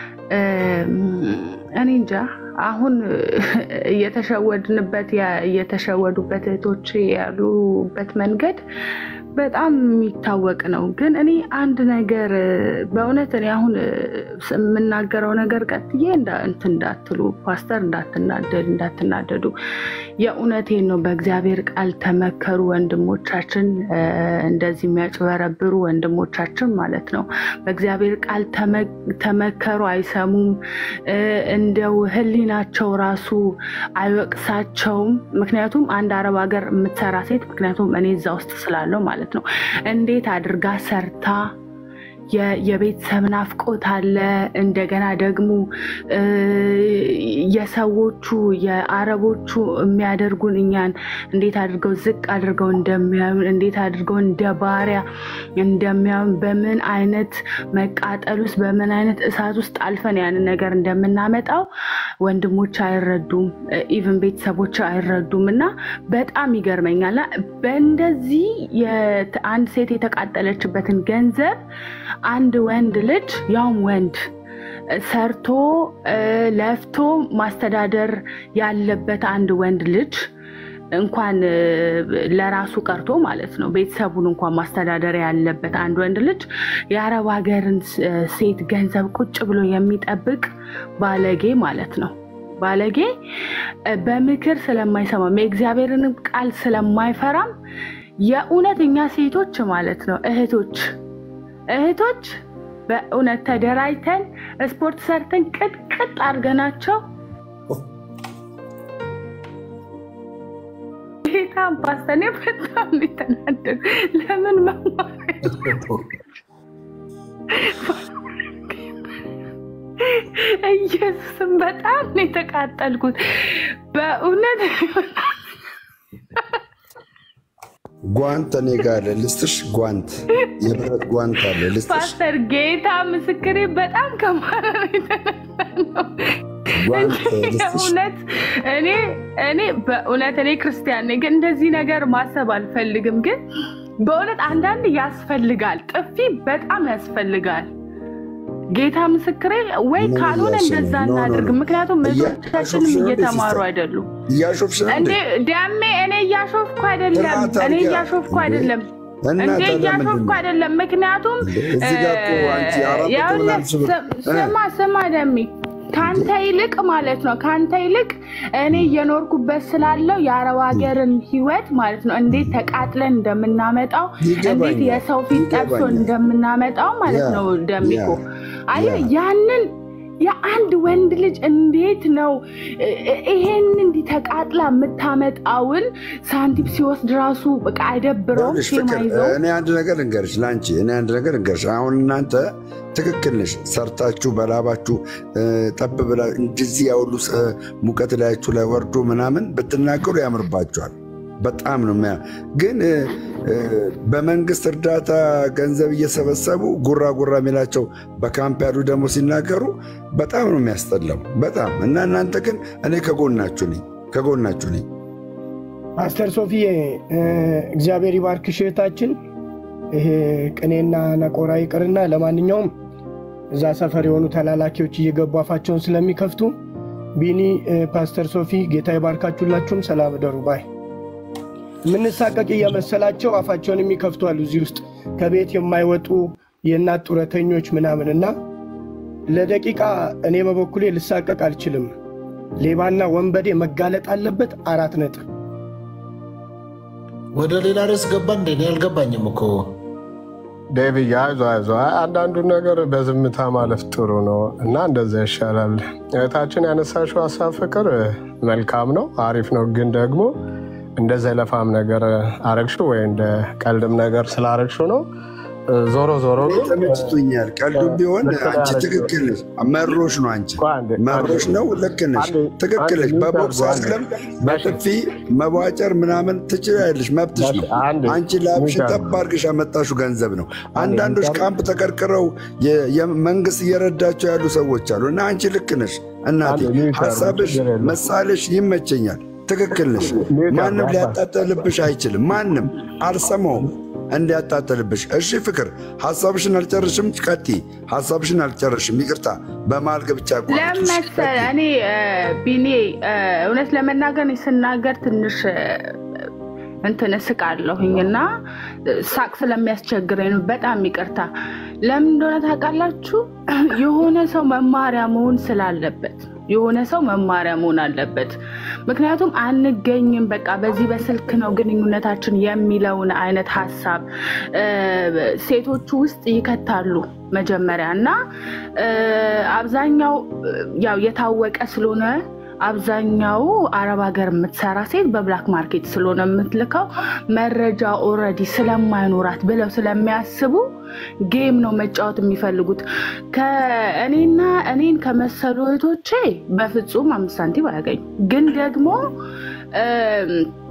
እኔ እንጃ አሁን እየተሸወድንበት እየተሸወዱበት እህቶች ያሉበት መንገድ በጣም የሚታወቅ ነው። ግን እኔ አንድ ነገር በእውነት እኔ አሁን የምናገረው ነገር ቀጥዬ እንትን እንዳትሉ ፓስተር እንዳትናደድ እንዳትናደዱ፣ የእውነቴን ነው። በእግዚአብሔር ቃል ተመከሩ ወንድሞቻችን፣ እንደዚህ የሚያጭበረብሩ ወንድሞቻችን ማለት ነው። በእግዚአብሔር ቃል ተመከሩ፣ አይሰሙም። እንደው ሕሊናቸው ራሱ አይወቅሳቸውም። ምክንያቱም አንድ አረብ ሀገር የምትሰራ ሴት ምክንያቱም እኔ እዛ ውስጥ ስላለው ማለት ነው እንዴት አድርጋ ሰርታ የቤተሰብ ናፍቆት አለ። እንደገና ደግሞ የሰዎቹ የአረቦቹ የሚያደርጉን እኛን እንዴት አድርገው ዝቅ አድርገው እንደሚያዩን እንዴት አድርገው እንደ ባሪያ እንደሚያዩን በምን አይነት መቃጠል ውስጥ በምን አይነት እሳት ውስጥ አልፈን ያንን ነገር እንደምናመጣው ወንድሞች አይረዱም፣ ኢቭን ቤተሰቦች አይረዱም። እና በጣም ይገርመኛል። በእንደዚህ አንድ ሴት የተቃጠለችበትን ገንዘብ አንድ ወንድ ልጅ ያውም ወንድ ሰርቶ ለፍቶ ማስተዳደር ያለበት አንድ ወንድ ልጅ እንኳን ለራሱ ቀርቶ ማለት ነው ቤተሰቡን እንኳን ማስተዳደር ያለበት አንድ ወንድ ልጅ የአረብ ሀገርን ሴት ገንዘብ ቁጭ ብሎ የሚጠብቅ ባለጌ ማለት ነው። ባለጌ በምክር ስለማይሰማም የእግዚአብሔርንም ቃል ስለማይፈራም የእውነት እኛ ሴቶች ማለት ነው እህቶች እህቶች በእውነት ተደራጅተን ስፖርት ሰርተን ቅጥቅጥ አድርገናቸው ጌታ ፓስተኔ በጣም የተናደዱ ለምን መማር ኢየሱስም በጣም ነው የተቃጠልኩት በእውነት ጓንት እኔ ጋር አለ ልስጥሽ። ጓንት የብረት ጓንት አለ ልስጥሽ። ፓስተር ጌታ ምስክሬ በጣም ከማረር የተነሳ ነው። ጓንት ልስጥሽ። እውነት እኔ እኔ በእውነት እኔ ክርስቲያን ነኝ፣ ግን እንደዚህ ነገር ማሰብ አልፈልግም። ግን በእውነት አንዳንድ ያስፈልጋል፣ ጥፊ በጣም ያስፈልጋል። ጌታ ምስክሬ ወይ ምን ካልሆነ እያልሽ ነው? እንደዛ ኖ፣ ኖ፣ ኖ። እናድርግ። ምክንያቱም እያሾፍሽ እህቶቻችንም ነው እንዴ እየተማሩ ሲስተር? አይደሉም። እያሾፍሽ ነው እንዴ እንዴ? ደሜ እኔ እያሾፍኩ አይደለም፣ ስርዓት እኔ አድርጊያ። እያሾፍኩ እንዴ? አይደለም እና እንዴ ታዲያ ምንድን እያሾፍኩ ነው? አይደለም። ምክንያቱም እንዴ? እዚህ ጋር እኮ አንቺ አራት መቶ ያውልህ ምናምን ሺህ ብር እ? ስማ ስማ ደሜ ከአንተ ይልቅ ማለት ነው ከአንተ ይልቅ እኔ እየኖርኩበት ስላለው የአረብ ሀገርን ህይወት ማለት ነው እንዴት ተቃጥለን እንደምናመጣው እንዴት ይገባኛል፣ የሰው ፊት ጠብሶ ይገባኛል። እንደምናመጣው ማለት ያ፣ ነው ደሚኮ ያ፣ አየህ ያ። ያንን የአንድ ወንድ ልጅ እንዴት ነው እ- እ- ይሄን እንዲህ ተቃጥላ የምታመጣውን ሳንቲም ሲወስድ ራሱ በቃ አይደብረውም? ይኸውልሽ ሼም ፍቅር አይዘውም? እኔ አንድ ነገር እንገርሽ ለአንቺ እኔ አንድ ነገር እንገርሽ። አሁን እናንተ ትክክል ነሽ። ሰርታችሁ በላባችሁ እ፣ ጠብ ብላ እንደዚህ ያውሉ እ፣ ሙቀት ላያችሁ ላይ ወርዶ ምናምን ብትናገሩ ያምርባችኋል። በጣም ነው የሚያ ግን እ፣ እ፣ በመንግስት እርዳታ ገንዘብ እየሰበሰቡ ጉራ ጉራ የሚላቸው በካምፕ ያሉ ደግሞ ሲናገሩ በጣም ነው የሚያስጠላው። በጣም እና እናንተ ግን እኔ ከጎናችሁ ነኝ፣ ከጎናችሁ ነኝ። ፓስተር ሶፊዬ እ፣ እግዚአብሔር ይባርክሽ እህታችን። ይሄ ቅኔና ነቆራ ይቅርና ለማንኛውም እዛ ሰፈር የሆኑ ተላላኪዎች እየገቡ አፋቸውን ስለሚከፍቱ ቢኒ፣ እ፣ ፓስተር ሶፊ ጌታ ይባርካችሁላችሁም ሰላም እደሩ ባይ የምንሳቀቅ እየመሰላቸው አፋቸውን የሚከፍቱ አሉ እዚህ ውስጥ ከቤት የማይወጡ የእናት ጡረተኞች ምናምን እና ለደቂቃ እኔ በበኩሌ ልሳቀቅ አልችልም። ሌባና ወንበዴ መጋለጥ አለበት። አራት ነጥብ። ወደ ሌላ ርዕስ ገባ እንደ እኔ አልገባኝም እኮ ዴቪድ አይዞ አይዞ፣ አይ አንዳንዱን ነገር በዝምታ ማለፍ ጥሩ ነው እና እንደዛ ይሻላል። እህታችን ያነሳሽው ሀሳብ ፍቅር መልካም ነው፣ አሪፍ ነው። ግን ደግሞ እንደ ዘለፋም ነገር አረግሽው ወይ እንደ ቀልድም ነገር ስላረግሽው ነው። ዞሮ ዞሮ እኔ ግን ተመችቶኛል። ቀልዱ ቢሆን ልክ አንቺ ነህ። ትክክል ነሽ። መሮሽ ነው አንቺ አንዴ መሮሽ ነው። ልክ ነሽ፣ አንዴ ትክክል ነሽ። አንዴ በቦክስ አንዴ አስለም በጥፊ መቧጨር ምናምን ትችላለሽ፣ መብትሽ ነው። አንዴ አንቺ ላብሽን ሚውት ጠብ አድርገሽ ያመጣሽው ገንዘብ ነው። አንዴ አንዳንዶች ሚውት ካምፕ ተቀርቅረው የ- የመንግስት እየረዳቸው ያሉ ሰዎች አሉ እና አንቺ ልክ ነሽ እናቴ። አንዴ ሚውት አድርጉ፣ ሀሳብሽ ችግር የለም። መሳለሽ ይመቸኛል። ትክክል ነሽ። ሚውት ማንም አድርጉ፣ ሊያጣጠልብሽ አይችልም። ማንም አልሰማውም እንዲያጣጠልብሽ። እሺ ፍቅር፣ ሀሳብሽን አልጨርሽም። ቀጥይ። ሀሳብሽን አልጨርሽም። ይቅርታ በመሀል ገብቼ አቋረጥኩሽ። ለመሰለ እኔ እ፣ ቢኒ እ፣ እውነት ለመናገር እኔ ስናገር ትንሽ እ፣ እንትን እስቃለሁኝ እና ሳቅ ስለሚያስቸግረኝ ነው። በጣም ይቅርታ። ለምን እንደሆነ ታውቃላችሁ? የሆነ ሰው መማሪያ መሆን ስላለበት የሆነ ሰው መማሪያ መሆን አለበት። ምክንያቱም አንገኝም፣ በቃ በዚህ በስልክ ነው ግንኙነታችን የሚለውን አይነት ሀሳብ እ፣ ሴቶቹ ውስጥ ይከታሉ መጀመሪያ እና እ፣ አብዛኛው እ፣ ያው የታወቀ ስለሆነ አብዛኛው አረብ ሀገር የምትሰራ ሴት በብላክ ማርኬት ስለሆነ የምትልከው መረጃ ኦልሬዲ ስለማይኖራት ብለው ስለሚያስቡ ጌም ነው መጫወት የሚፈልጉት። ከእኔና እኔን ከመሰሉ እህቶቼ በፍጹም አምስት ሳንቲም አያገኙ ግን ደግሞ እም፣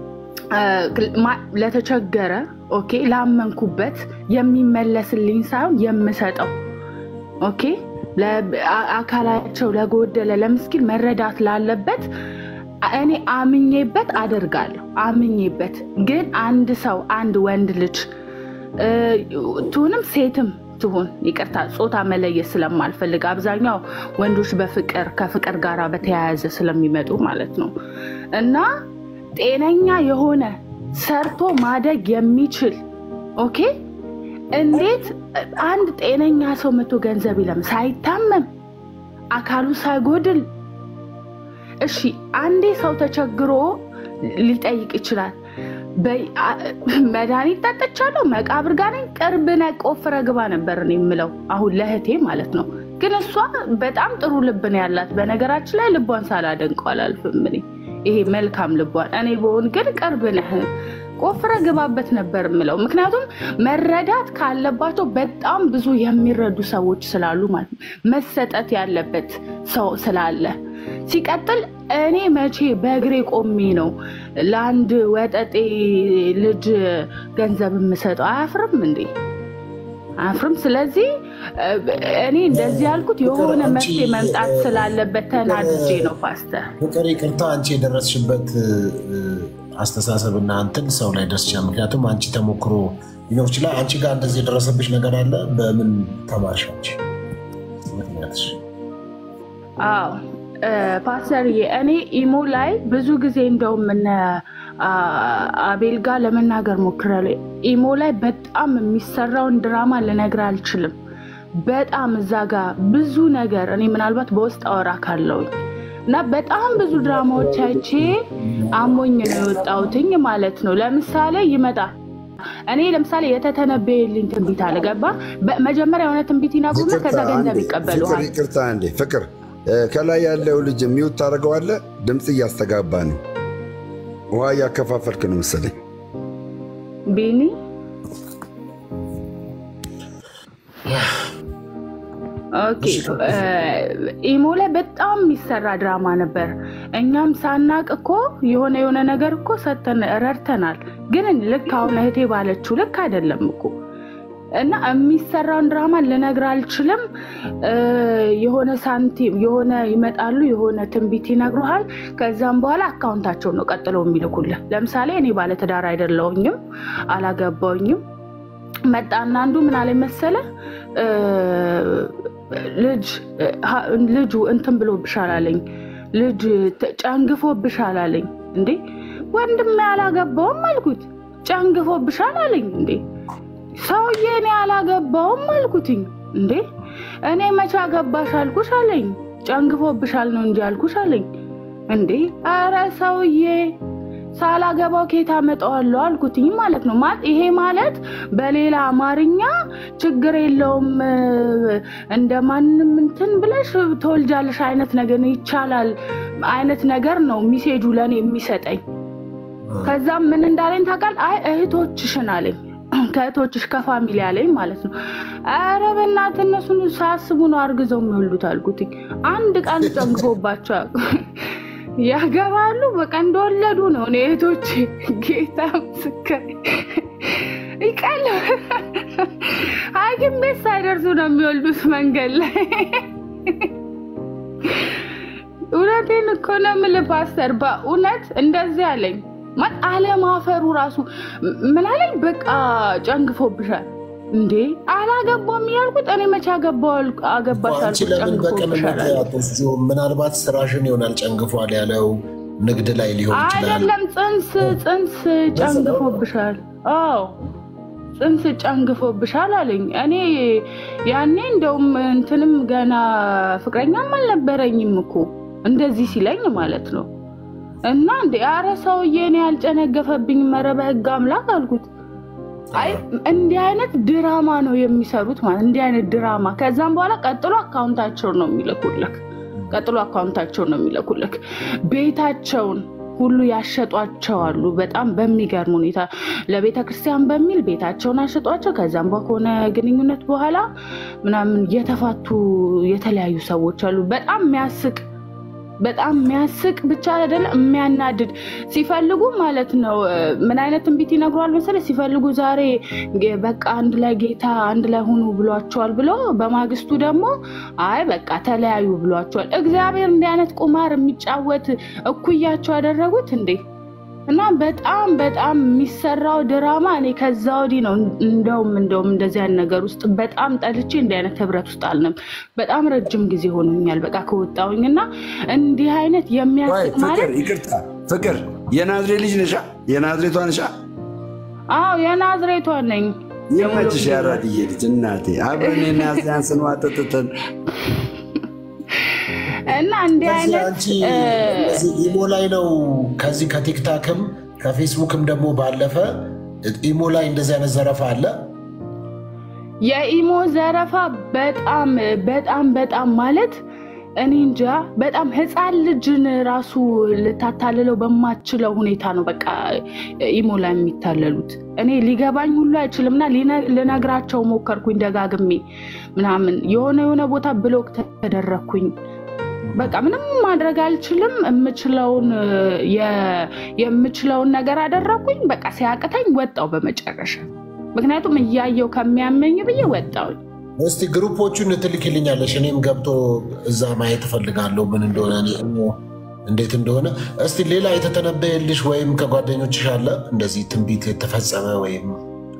እ፣ ማ- ለተቸገረ ኦኬ ላመንኩበት የሚመለስልኝ ሳይሆን የምሰጠው ኦኬ ለ- አ- አካላቸው ለጎደለ ለምስኪን መረዳት ላለበት እኔ አምኜበት አደርጋለሁ። አምኜበት ግን አንድ ሰው አንድ ወንድ ልጅ እ፣ ትሁንም ሴትም ትሁን ይቅርታ፣ ጾታ መለየት ስለማልፈልግ አብዛኛው ወንዶች በፍቅር ከፍቅር ጋር በተያያዘ ስለሚመጡ ማለት ነው እና ጤነኛ የሆነ ሰርቶ ማደግ የሚችል ኦኬ እንዴት አንድ ጤነኛ ሰው መቶ ገንዘብ ይለም ሳይታመም አካሉ ሳይጎድል እሺ አንዴ ሰው ተቸግሮ ሊጠይቅ ይችላል በይ- አ- መድኃኒት ጠጥቻለሁ መቃብር ጋር ነኝ ቅርብ ነህ ቆፍረ ግባ ነበር እኔ የምለው አሁን ለእህቴ ማለት ነው ግን እሷ በጣም ጥሩ ልብ ነው ያላት በነገራችን ላይ ልቧን ሳላደንቀው አላልፍም እኔ ይሄ መልካም ልቧን እኔ በሆን ግን ቅርብ ነህ ቆፍረ ግባበት ነበር የምለው ምክንያቱም መረዳት ካለባቸው በጣም ብዙ የሚረዱ ሰዎች ስላሉ ማለት ነው መሰጠት ያለበት ሰው ስላለ ሲቀጥል እኔ መቼ በእግሬ ቆሜ ነው ለአንድ ወጠጤ ልጅ ገንዘብ የምሰጠው አያፍርም እንዴ አያፍርም ስለዚህ እ፣ እኔ እንደዚህ ያልኩት የሆነ አንቺ- መፍትሄ መምጣት ስላለበት ተናድጄ ነው ፓስተር ፍቅር ይቅርታ፣ አንቺ የደረስሽበት እ፣ አስተሳሰብና እንትን ሰው ላይ ደርስ ይችላል። ምክንያቱም አንቺ ተሞክሮ ሊኖር ይችላል። አንቺ ጋር እንደዚህ የደረሰብሽ ነገር አለ። በምን ተማርሽ አንቺ? ምክንያትሽ አዎ እ፣ ፓስተርዬ እኔ ኢሞ ላይ ብዙ ጊዜ እንደውም እነ አ፣ አቤል ጋር ለመናገር ሞክራለሁ። ኢሞ ላይ በጣም የሚሰራውን ድራማ ልነግር አልችልም። በጣም እዛ ጋር ብዙ ነገር እኔ ምናልባት በውስጥ አወራ ካለውኝ እና በጣም ብዙ ድራማዎች አይቼ አሞኝ ነው የወጣሁትኝ ማለት ነው። ለምሳሌ ይመጣል እኔ ለምሳሌ የተተነበየልኝ ትንቢት አልገባ መጀመሪያ የሆነ ትንቢት ይነግሩና ከዛ ይቅርታ ገንዘብ አንዴ፣ ፍቅር ይቀበሉሃል። ይቅርታ አንዴ ፍቅር እ፣ ከላይ ያለው ልጅ ሚውት ታደርገዋለህ። ድምፅ እያስተጋባ ነው። ውሃ እያከፋፈልክ ነው መሰለኝ። ቢኒ ኦኬ እ፣ ኢሞ ላይ በጣም የሚሰራ ድራማ ነበር። እኛም ሳናቅ እኮ የሆነ የሆነ ነገር እኮ ሰተን ረድተናል። ግን ልክ አሁን እህቴ ባለችው ልክ አይደለም እኮ እና የሚሰራውን ድራማ ልነግር አልችልም። እ፣ የሆነ ሳንቲም የሆነ ይመጣሉ፣ የሆነ ትንቢት ይነግሩሃል። ከዛም በኋላ አካውንታቸው ነው ቀጥለው የሚልኩልህ። ለምሳሌ እኔ ባለትዳር አይደለሁኝም፣ አላገባውኝም። መጣና አንዱ ምን አለ መሰለ እ፣ ልጅ ሀ- ልጁ እንትን ብሎብሻል አለኝ። ልጅ ተ- ጨንግፎብሻል አለኝ። እንዴ ወንድሜ አላገባውም አልኩት። ጨንግፎብሻል አለኝ። እንዴ ሰውዬ እኔ አላገባውም አልኩትኝ። እንዴ እኔ መቼ አገባሽ አልኩሽ አለኝ። ጨንግፎብሻል ነው እንጂ አልኩሽ አለኝ። እንዴ አረ ሰውዬ ሳላገባው ከየት አመጣዋለሁ አልኩትኝ ማለት ነው። ማለት ይሄ ማለት በሌላ አማርኛ ችግር የለውም እንደ ማንም እንትን ብለሽ ተወልጃለሽ አይነት ነገር ነው፣ ይቻላል አይነት ነገር ነው ሚሴጁ ለእኔ የሚሰጠኝ። ከዛም ምን እንዳለኝ ታውቃል? አይ እህቶችሽን አለኝ ከእህቶችሽ ከፋሚሊ አለኝ ማለት ነው። ኧረ በእናትህ እነሱን ሳያስቡ ነው አርግዘው የሚወልዱት አልኩትኝ። አንድ ቀን ጨንግፎባቸው ያገባሉ በቃ እንደወለዱ ነው። እኔ እህቶቼ ጌታ ምስክር ይቀል ሐኪም ቤት ሳይደርሱ ነው የሚወልዱት መንገድ ላይ። እውነቴን እኮ ነው የምልህ ፓስተር፣ በእውነት እንደዚህ አለኝ። ማለት አለማፈሩ ራሱ ምን አለኝ፣ በቃ ጨንግፎብሻል እንዴ አላገባም እያልኩት እኔ መቼ አገባው አገባሽ አንቺ አልኩት ለምን በቅንነት ጨንግፎብሻል አትወስጂውም? ምናልባት ስራሽን ይሆናል ጨንግፏል ያለው ንግድ ላይ ሊሆን ይችላል። አይደለም ጽንስ ጽንስ ጨንግፎብሻል። አዎ ጽንስ ጨንግፎብሻል አለኝ። እኔ ያኔ እንደውም እንትንም ገና ፍቅረኛም አልነበረኝም እኮ እንደዚህ ሲለኝ ማለት ነው። እና እንደ አረ ሰውዬ እኔ ያልጨነገፈብኝ መረ በህግ አምላክ አልኩት። አይ እንዲህ አይነት ድራማ ነው የሚሰሩት ማለት እንዲህ አይነት ድራማ። ከዛም በኋላ ቀጥሎ አካውንታቸውን ነው የሚልኩልክ ቀጥሎ አካውንታቸውን ነው የሚልኩልክ። ቤታቸውን ሁሉ ያሸጧቸዋሉ። በጣም በሚገርም ሁኔታ ለቤተ ክርስቲያን በሚል ቤታቸውን አሸጧቸው። ከዛም ከሆነ ግንኙነት በኋላ ምናምን የተፋቱ የተለያዩ ሰዎች አሉ። በጣም የሚያስቅ በጣም የሚያስቅ ብቻ አይደለም የሚያናድድ ሲፈልጉ ማለት ነው። ምን አይነት ትንቢት ይነግሯል መሰለህ? ሲፈልጉ ዛሬ ጌ- በቃ አንድ ላይ ጌታ አንድ ላይ ሁኑ ብሏቸዋል ብሎ በማግስቱ ደግሞ አይ በቃ ተለያዩ ብሏቸዋል። እግዚአብሔር እንዲህ አይነት ቁማር የሚጫወት እኩያቸው ያደረጉት እንዴ! እና በጣም በጣም የሚሰራው ድራማ እኔ ከዛ ወዲህ ነው እንደውም እንደውም እንደዚህ አይነት ነገር ውስጥ በጣም ጠልቼ እንዲህ አይነት ህብረት ውስጥ አልንም። በጣም ረጅም ጊዜ ሆኖኛል በቃ ከወጣሁኝ እና እንዲህ አይነት ቆይ የሚያስቅ ፍቅር፣ ማለት ይቅርታ ፍቅር፣ የናዝሬት ልጅ ነሻ? የናዝሬቷ ነሻ? አዎ የናዝሬቷ ነኝ። ይመችሽ ያራድዬ ልጅ እናቴ፣ አብረን የናዝያን ስንዋጠጥትን እና እንዲህ ስለዚህ አይነት አንቺ እ፣ እዚህ ኢሞ ላይ ነው ከዚህ ከቲክታክም ከፌስቡክም ደግሞ ባለፈ ኢሞ ላይ እንደዚህ አይነት ዘረፋ አለ። የኢሞ ዘረፋ በጣም በጣም በጣም ማለት እኔ እንጃ በጣም ህፃን ልጅን ራሱ ልታታልለው በማችለው ሁኔታ ነው በቃ ኢሞ ላይ የሚታለሉት። እኔ ሊገባኝ ሁሉ አይችልምና ሊነ- ልነግራቸው ሞከርኩኝ ደጋግሜ ምናምን የሆነ የሆነ ቦታ ብሎክ ተደረግኩኝ። በቃ ምንም ማድረግ አልችልም። የምችለውን የ- የምችለውን ነገር አደረግኩኝ። በቃ ሲያቅተኝ ወጣው በመጨረሻ ምክንያቱም እያየው ከሚያመኝ ብዬ ወጣውኝ። እስቲ ግሩፖቹን ትልክልኛለሽ፣ እኔም ገብቶ እዛ ማየት እፈልጋለሁ ምን እንደሆነ እኔ ኢሞ እንዴት እንደሆነ። እስቲ ሌላ የተተነበየልሽ ወይም ከጓደኞችሽ አለ እንደዚህ ትንቢት የተፈጸመ ወይም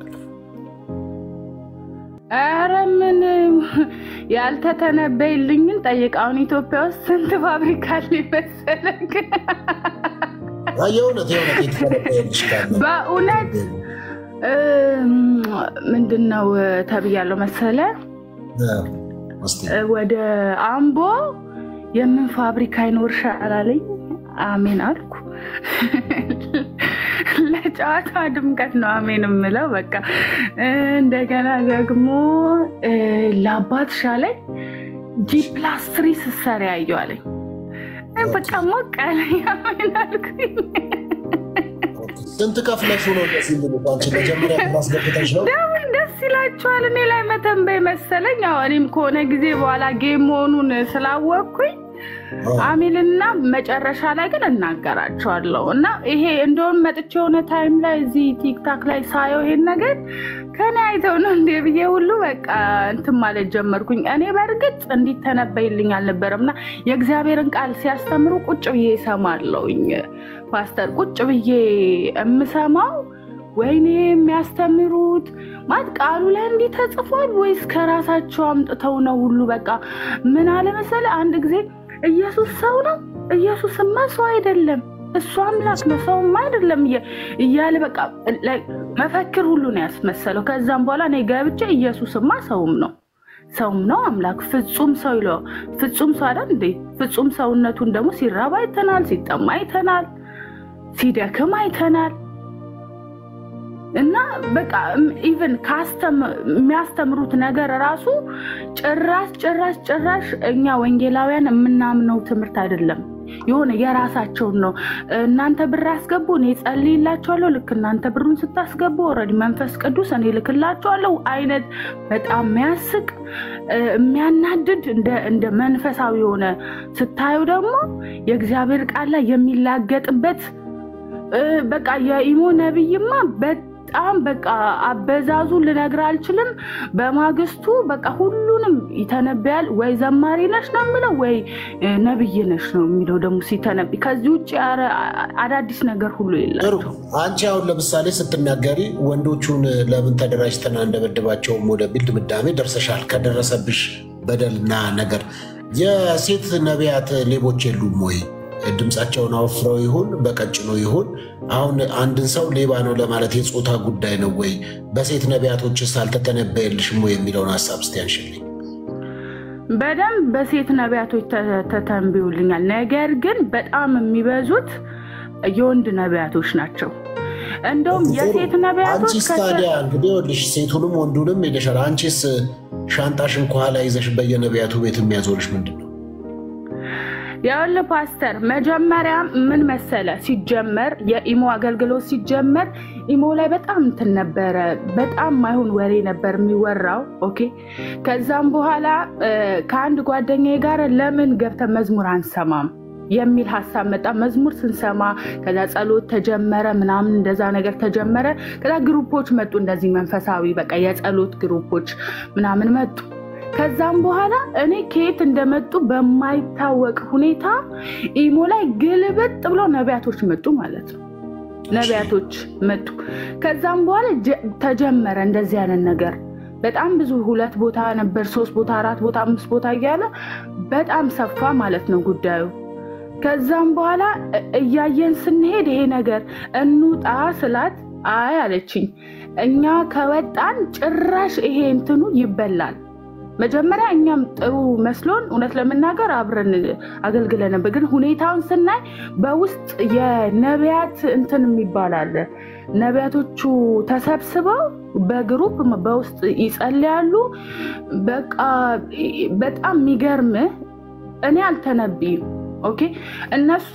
ኧረ ምን ያልተተነበይልኝን ጠይቅ። አሁን ኢትዮጵያ ውስጥ ስንት ፋብሪካ አለ መሰለህ? አይ፣ የእውነት የእውነት የተተነበየልሽ ካለ በእውነት እም፣ ምንድን ነው ተብያለሁ መሰለ እስቲ ወደ አምቦ የምን ፋብሪካ ይኖርሻል አለኝ። አሜን አልኩ። ለጨዋታ ድምቀት ነው አሜን የምለው። በቃ እንደገና ደግሞ እ፣ ለአባትሽ አለኝ ጂ ፕላስ ትሪ ስትሰሪ አየሁ አለኝ። በቃ ሞቅ አለኝ። አሜን አልኩኝ። ስንት ከፍለሽ ነው እንደዚህ የሚሉት? አንቺ መጀመሪያ ማስገብተሽ ነው ለምን ደስ ይላችኋል? እኔ ላይ መተንበይ መሰለኝ። አዎ እኔም ከሆነ ጊዜ በኋላ ጌም መሆኑን ስላወቅኩኝ አሜልና መጨረሻ ላይ ግን እናገራቸዋለሁ እና ይሄ እንደውም መጥቼ የሆነ ታይም ላይ እዚህ ቲክታክ ላይ ሳየው ይሄን ነገር ከኔ አይተው ነው እንዴ ብዬ ሁሉ በቃ እንትን ማለት ጀመርኩኝ። እኔ በእርግጥ እንዲተነበይልኝ አልነበረም እና የእግዚአብሔርን ቃል ሲያስተምሩ ቁጭ ብዬ እሰማለሁኝ። ፓስተር ቁጭ ብዬ የምሰማው ወይኔ የሚያስተምሩት ማለት ቃሉ ላይ እንዲህ ተጽፏል ወይስ ከራሳቸው አምጥተው ነው? ሁሉ በቃ ምን አለ መሰለህ፣ አንድ ጊዜ ኢየሱስ ሰው ነው፣ ኢየሱስማ ሰው አይደለም፣ እሱ አምላክ ነው፣ ሰውማ አይደለም እየ- እያለ በቃ ላይ መፈክር ሁሉ ነው ያስመሰለው። ከዛም በኋላ እኔ ገብቼ ኢየሱስማ ሰውም ነው ሰውም ነው አምላክ ፍጹም ሰው ይለው ፍጹም ሰው አይደል እንዴ? ፍጹም ሰውነቱን ደግሞ ሲራብ አይተናል፣ ሲጠማ አይተናል። ሲደክም አይተናል። እና በቃ ኢቨን የሚያስተምሩት ነገር ራሱ ጭራሽ ጭራሽ ጭራሽ እኛ ወንጌላውያን የምናምነው ትምህርት አይደለም። የሆነ የራሳቸውን ነው። እናንተ ብር አስገቡ፣ እኔ ጸልይላቸዋለሁ። ልክ እናንተ ብሩን ስታስገቡ ኦልሬዲ መንፈስ ቅዱስ እኔ ልክላቸዋለሁ አይነት በጣም የሚያስቅ የሚያናድድ እንደ መንፈሳዊ የሆነ ስታዩ ደግሞ የእግዚአብሔር ቃል ላይ የሚላገጥበት በቃ የኢሞ ነብይማ በጣም በቃ አበዛዙ ልነግር አልችልም። በማግስቱ በቃ ሁሉንም ይተነብያል። ወይ ዘማሪ ነሽ ነው የሚለው ወይ ነብይ ነሽ ነው የሚለው ደግሞ ሲተነብይ። ከዚህ ውጭ አዳዲስ ነገር ሁሉ የላቸው። አንቺ አሁን ለምሳሌ ስትናገሪ ወንዶቹን ለምን ተደራጅተን እንደበደባቸውም ወደሚል ድምዳሜ ደርሰሻል። ከደረሰብሽ በደልና ነገር የሴት ነቢያት ሌቦች የሉም ወይ? ድምፃቸውን አወፍረው ይሁን በቀጭኖ ይሁን አሁን አንድን ሰው ሌባ ነው ለማለት የፆታ ጉዳይ ነው ወይ? በሴት ነቢያቶችስ አልተተነበየልሽም ወይ የሚለውን ሀሳብ እስቲ አንሽልኝ። በደንብ በሴት ነቢያቶች ተተንብዩልኛል። ነገር ግን በጣም የሚበዙት የወንድ ነቢያቶች ናቸው። እንደውም የሴት ነቢያቶች አንቺስ ታዲያ እንግዲህ ይኸውልሽ ሴቱንም ወንዱንም ሄደሻል። አንቺስ ሻንጣሽን ከኋላ ይዘሽ በየነቢያቱ ቤት የሚያዞርሽ ምንድን ነው? የወል ፓስተር መጀመሪያ ምን መሰለ፣ ሲጀመር የኢሞ አገልግሎት ሲጀመር ኢሞ ላይ በጣም እንትን ነበረ፣ በጣም ማይሆን ወሬ ነበር የሚወራው። ኦኬ። ከዛም በኋላ ከአንድ ጓደኛዬ ጋር ለምን ገብተን መዝሙር አንሰማም የሚል ሀሳብ መጣ። መዝሙር ስንሰማ ከዛ ጸሎት ተጀመረ ምናምን እንደዛ ነገር ተጀመረ። ከዛ ግሩፖች መጡ፣ እንደዚህ መንፈሳዊ በቃ የጸሎት ግሩፖች ምናምን መጡ። ከዛም በኋላ እኔ ከየት እንደመጡ በማይታወቅ ሁኔታ ኢሞ ላይ ግልብጥ ብሎ ነቢያቶች መጡ ማለት ነው። ነቢያቶች መጡ። ከዛም በኋላ ተጀመረ እንደዚህ አይነት ነገር በጣም ብዙ ሁለት ቦታ ነበር፣ ሶስት ቦታ፣ አራት ቦታ፣ አምስት ቦታ እያለ በጣም ሰፋ ማለት ነው ጉዳዩ። ከዛም በኋላ እያየን ስንሄድ ይሄ ነገር እንውጣ ስላት አይ አለችኝ። እኛ ከወጣን ጭራሽ ይሄ እንትኑ ይበላል መጀመሪያ እኛም ጥሩ መስሎን እውነት ለመናገር አብረን አገልግለን ነበር። ግን ሁኔታውን ስናይ በውስጥ የነቢያት እንትን የሚባል አለ። ነቢያቶቹ ተሰብስበው በግሩፕ በውስጥ ይጸልያሉ። በቃ በጣም የሚገርም እኔ አልተነብይም። ኦኬ እነሱ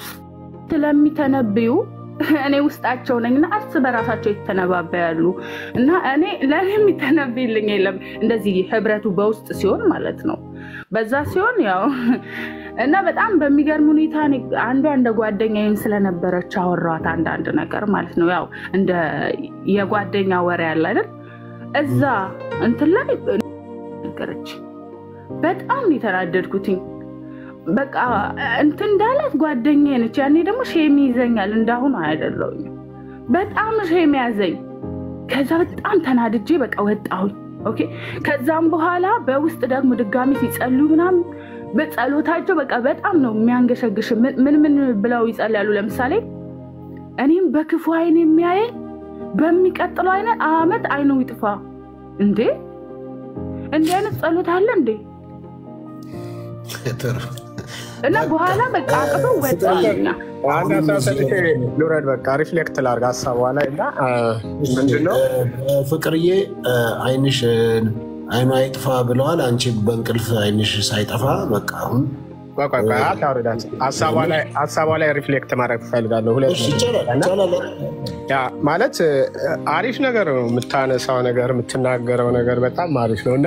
ስለሚተነብዩ እኔ ውስጣቸው ነኝ እና እርስ በራሳቸው ይተነባበያሉ እና እኔ ለእኔ የሚተነብይልኝ የለም። እንደዚህ ህብረቱ በውስጥ ሲሆን ማለት ነው። በዛ ሲሆን ያው እና በጣም በሚገርም ሁኔታ አንዷ እንደ ጓደኛዬም ስለነበረች አወራኋት አንዳንድ ነገር ማለት ነው። ያው እንደ የጓደኛ ወሬ ያለ አይደል? እዛ እንትን ላይ ነገረች። በጣም የተናደድኩትኝ በቃ እንትን እንዳላት ጓደኛዬ ነች። ያኔ ደግሞ ሼም ይዘኛል፣ እንዳሁኑ አይደለሁኝ። በጣም ሼም ያዘኝ። ከዛ በጣም ተናድጄ በቃ ወጣሁኝ። ኦኬ። ከዛም በኋላ በውስጥ ደግሞ ድጋሚ ሲጸልዩ ምናምን በጸሎታቸው በቃ በጣም ነው የሚያንገሸግሽ። ምን ምን ብለው ይጸልያሉ? ለምሳሌ እኔም በክፉ አይን የሚያየኝ በሚቀጥለው አይነት አመት አይኑ ይጥፋ። እንዴ እንዲህ አይነት ጸሎት አለ እንዴ? እና በኋላ በቃ አቅቶ ወጣኛ አንድ ሀሳብ ሰጥቼ ልውረድ። በቃ ሪፍሌክት ላድርግ ሀሳቧ ላይ እና ምንድነው ፍቅርዬ አይንሽ አይኗ አይጥፋ ብለዋል። አንቺ በእንቅልፍ አይንሽ ሳይጠፋ በቃ አሁን ሀሳቧ ላይ ሪፍሌክት ማድረግ እፈልጋለሁ። ሁለት ያ ማለት አሪፍ ነገር ነው የምታነሳው ነገር የምትናገረው ነገር በጣም አሪፍ ነው እና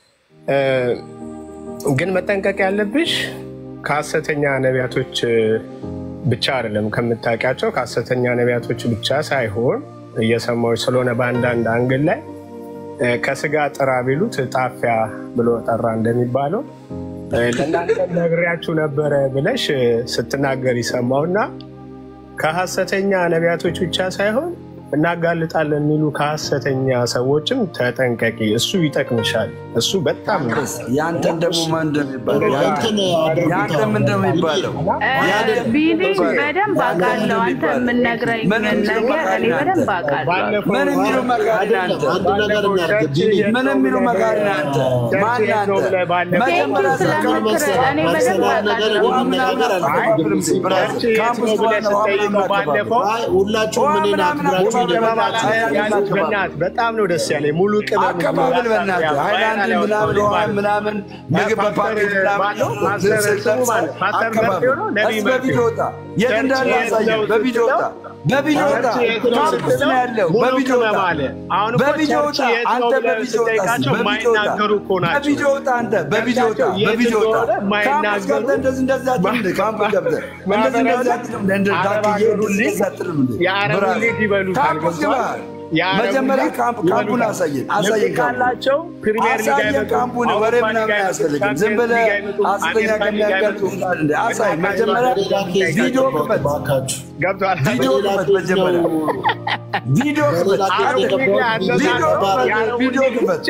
ግን መጠንቀቅ ያለብሽ ከሀሰተኛ ነቢያቶች ብቻ አይደለም ከምታውቂያቸው ከሀሰተኛ ነቢያቶች ብቻ ሳይሆን እየሰማዎች ስለሆነ በአንዳንድ አንግል ላይ ከስጋ ጥራ ቢሉት ጣፊያ ብሎ ጠራ እንደሚባለው ለእናንተ ነግሬያችሁ ነበረ ብለሽ ስትናገር ይሰማው እና ከሀሰተኛ ነቢያቶች ብቻ ሳይሆን እናጋልጣለን የሚሉ ከሀሰተኛ ሰዎችም ተጠንቀቂ። እሱ ይጠቅምሻል። እሱ በጣም ነው። ያንተን ደግሞ ማን እንደሚባለው ያንተም እንደሚባለው ቢኒ በደንብ አውቃለሁ። አንተ የምነግረኝ ነገር እኔ በደንብ አውቃለሁ። ምን የሚሉ መካሪ ነህ አንተ? ምን የሚሉ መካሪ ነህ አንተ? ማን ነህ አንተ? መጀመሪያ ስለምክር እኔ በደንብ አውቃለሁ። ካምፕስ ብለህ ስጠይቀው ባለፈው ሁላችሁም እኔን አክብራችሁ በእናትህ በጣም ነው ደስ ያለኝ። ሙሉ ቅመም አቀባበል በእናትህ ሃይላንድ ምናምን ውሃ ምናምን ምግብ በፓኬት ምናምን አቀባበል በቪዲዮ ወጣ። የት እንዳለ አሳየን። በቪዲዮ ወጣ። በቪዲዮ ወጣ። ካምፕስ ነው ያለው። በቪዲዮ ወጣ። በቪዲዮ ወጣ። አንተ በቪዲዮ ወጣ። በቪዲዮ ወጣ። በቪዲዮ ወጣ። አንተ በቪዲዮ ወጣ። በቪዲዮ ወጣ። ካምፕስ ገብተህ እንደዚህ እንደዚህ አትልም እንደ ካምፕስ ገብተህ እንደዚህ እንደዚህ አትልም እንደ እንደ ዳክዬ እንደዚህ አትልም እንደ የአረብ ሊግ ይበሉታል። ካምፕስ ግባ። መጀመሪያ ካምፑን አሳየን አሳየን ካላቸው ፕሪሚየር ሊግ አሳየን ካምፑን ወሬ ምናምን አያስፈልግም። ዝም ብለህ ሐሰተኛ ከሚያጋልጡ እንደ አሳይ መጀመሪያ ቪዲዮ ክፈት ገብቷል። ቪዲዮ ክፈት መጀመሪያ ቪዲዮ ክፈት ቪዲዮ ክፈት ቪዲዮ ክፈት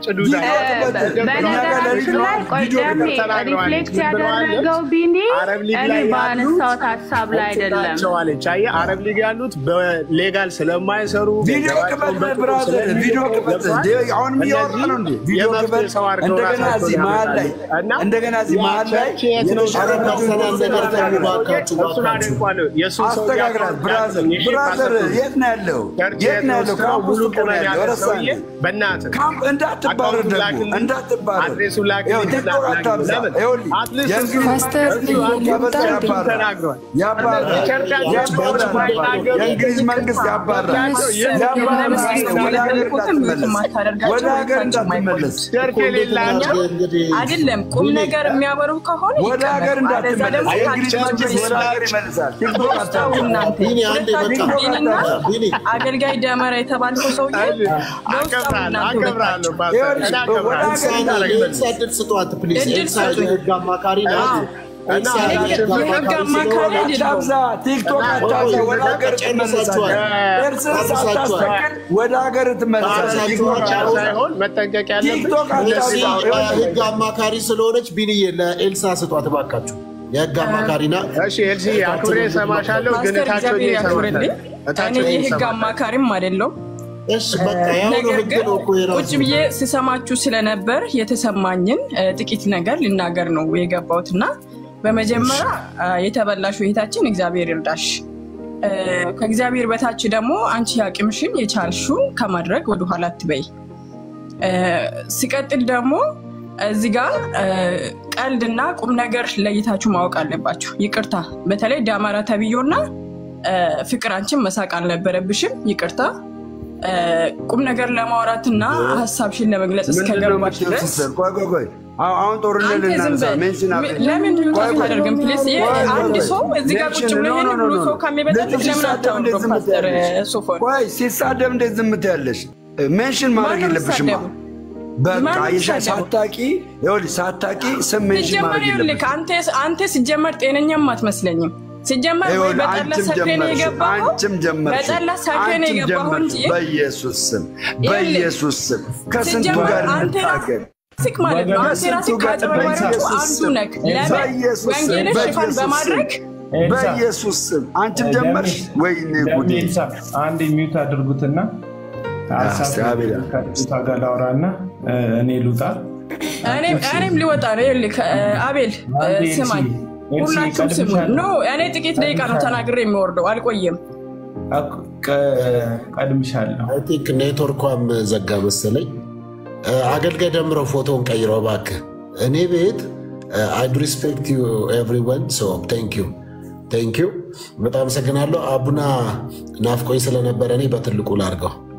በነገራችን ላይ ቆይ ደሜ ሪፍሌክት ያደረገው ቢኒ እኔ በአነሳሁት ሀሳብ ላይ አይደለም። አለች። አየህ አረብ ሊግ ያሉት በሌጋል ስለማይሰሩ ቪዲዮ ክፈት ብራዘር፣ ቪዲዮ ክፈት። አሁንም እያወራ ነው እንዴ? ቪዲዮ ክፈት። እንደገና እዚህ መሀል ላይ እንደገና እዚህ መሀል ላይ አስተካክላት። ብራዘር ብራዘር፣ የት ነው ያለው? የት ነው ያለው? ካምፕ ውስጥ እኮ ነው ያለው። ረሳኝ። ካምፕ እንዳትባረር ደግሞ እንዳትባረር። ይኸው ቲክቶክ አታብዛ። ይኸውልህ ያባራል፣ ያባራል። የእንግሊዝ መንግስት ያባራል። ወደ ሀገር እንዳትመለስ አይደለም ቁም ነገር የሚያወሩ ከሆነ ወደ ሀገር እንዳትመለስ የእንግሊዝ መንግስት ወደ ሀገር ይመልሳል። ቲክቶክ አገልጋይ ደመራ የተባልከው ሰውዬ እድል ስጧት ፕሊዝ። ኤልሳ የህግ አማካሪ ናት። ቲክቶክ አታብዛ። ወደ ሀገር ትመለሳለህ። እርስን ሳታስተካክል ወደ ሀገር ትመለሳለህ። መጠንቀቅ ቲክቶክ አታብዛ። ህግ አማካሪ ስለሆነች ቢንዬ ለኤልሳ ስጧት እባካችሁ። የህግ አማካሪ ናት። እሺ ኤልሲ አክብሬ እሰማሻለሁ፣ ግን ፓስተር እታቸው እግዚአብሔር ያክብርልኝ። እኔ የህግ አማካሪም አይደለው። ነገር ግን ቁጭ ብዬ ስሰማችሁ ስለነበር የተሰማኝን ጥቂት ነገር ልናገር ነው የገባሁት እና በመጀመሪያ የተበላሹ እህታችን እግዚአብሔር ይርዳሽ። ከእግዚአብሔር በታች ደግሞ አንቺ አቅምሽን የቻልሽውን ከማድረግ ወደኋላ አትበይ። ሲቀጥል ደግሞ እዚህ ጋር ቀልድና ቁም ነገር ለይታችሁ ማወቅ አለባችሁ። ይቅርታ፣ በተለይ ዳማራ ተብዮና ፍቅር አንቺን መሳቅ አልነበረብሽም። ይቅርታ ቁም ነገር ለማውራትና ሀሳብሽን ለመግለጽ እስከገባች ድረስ ቆይ ቆይ ቆይ አሁን ጦርነት ልናነሳ ሜንሽን ለምን ሚውት አታደርግም? ፕሊዝ አንድ ሰው እዚህ ጋር ቁጭ ብሎ ይህን ብሎ ሰው ከሚበጠብቅ ለምን አታወርዶ? ፓስተር ሶፎን ቆይ ሲሳደብ እንዴት ዝም ትያለሽ? ሜንሽን ማድረግ የለብሽማ። በቃ የሻ ሳታቂ ይኸውልሽ፣ ሳታቂ ስም ሜንሽን ሲጀመር ማድረግ ይኸውልህ የለብሽም። አንተ ሲጀመር ጤነኛም አትመስለኝም። ሲጀመር ወይ ይኸውልህ፣ በጠላ አንቺም ሰክሬን ጀመርሽ፣ የገባኸው አንቺም ጀመርሽ፣ በጠላ ሰክሬን አንቺም የገባኸው ጀመርሽ። እንጂ በኢየሱስ ስም በኢየሱስ ስም ከስንቱ ሲጀመር ጋር አንተ እንታገል? ሲክ ማለት ነው። አንተ ራስህ ከአጭበርባሪዎቹ አንዱ ነህ። ለምን በኢየሱስ ስም ወንጌልን ሽፋን በኢየሱስ ስም በማድረግ በኢየሱስ ስም አንቺም ጀመርሽ። ወይኔ ጉዴ! አንድ ሚዩት አድርጉትና ከልጅቷ ጋር ላውራና እኔ ልውጣ። እኔም እኔም ሊወጣ ነው። ይኸውልህ ከ- አቤል አንዴ ስማኝ፣ ኤልሲ፣ ሁላችሁም ስሙ። ቀድምሻለሁ። ኖ እኔ ጥቂት ደቂቃ ነው ተናግሬ የሚወርደው፣ አልቆየም። ቀድምሻለሁ። አይ ቲንክ ኔትወርኳም ዘጋ መሰለኝ። አገልጋይ ደምረው ፎቶውን ቀይረው እባክህ። እኔ ቤት አይ ዱ ሪስፔክት ዩ ኤቭሪወን ሶ ቴንክ ዩ ቴንክ ዩ በጣም አመሰግናለሁ። አቡና ናፍቆኝ ስለነበረ እኔ በትልቁ ላድርገው።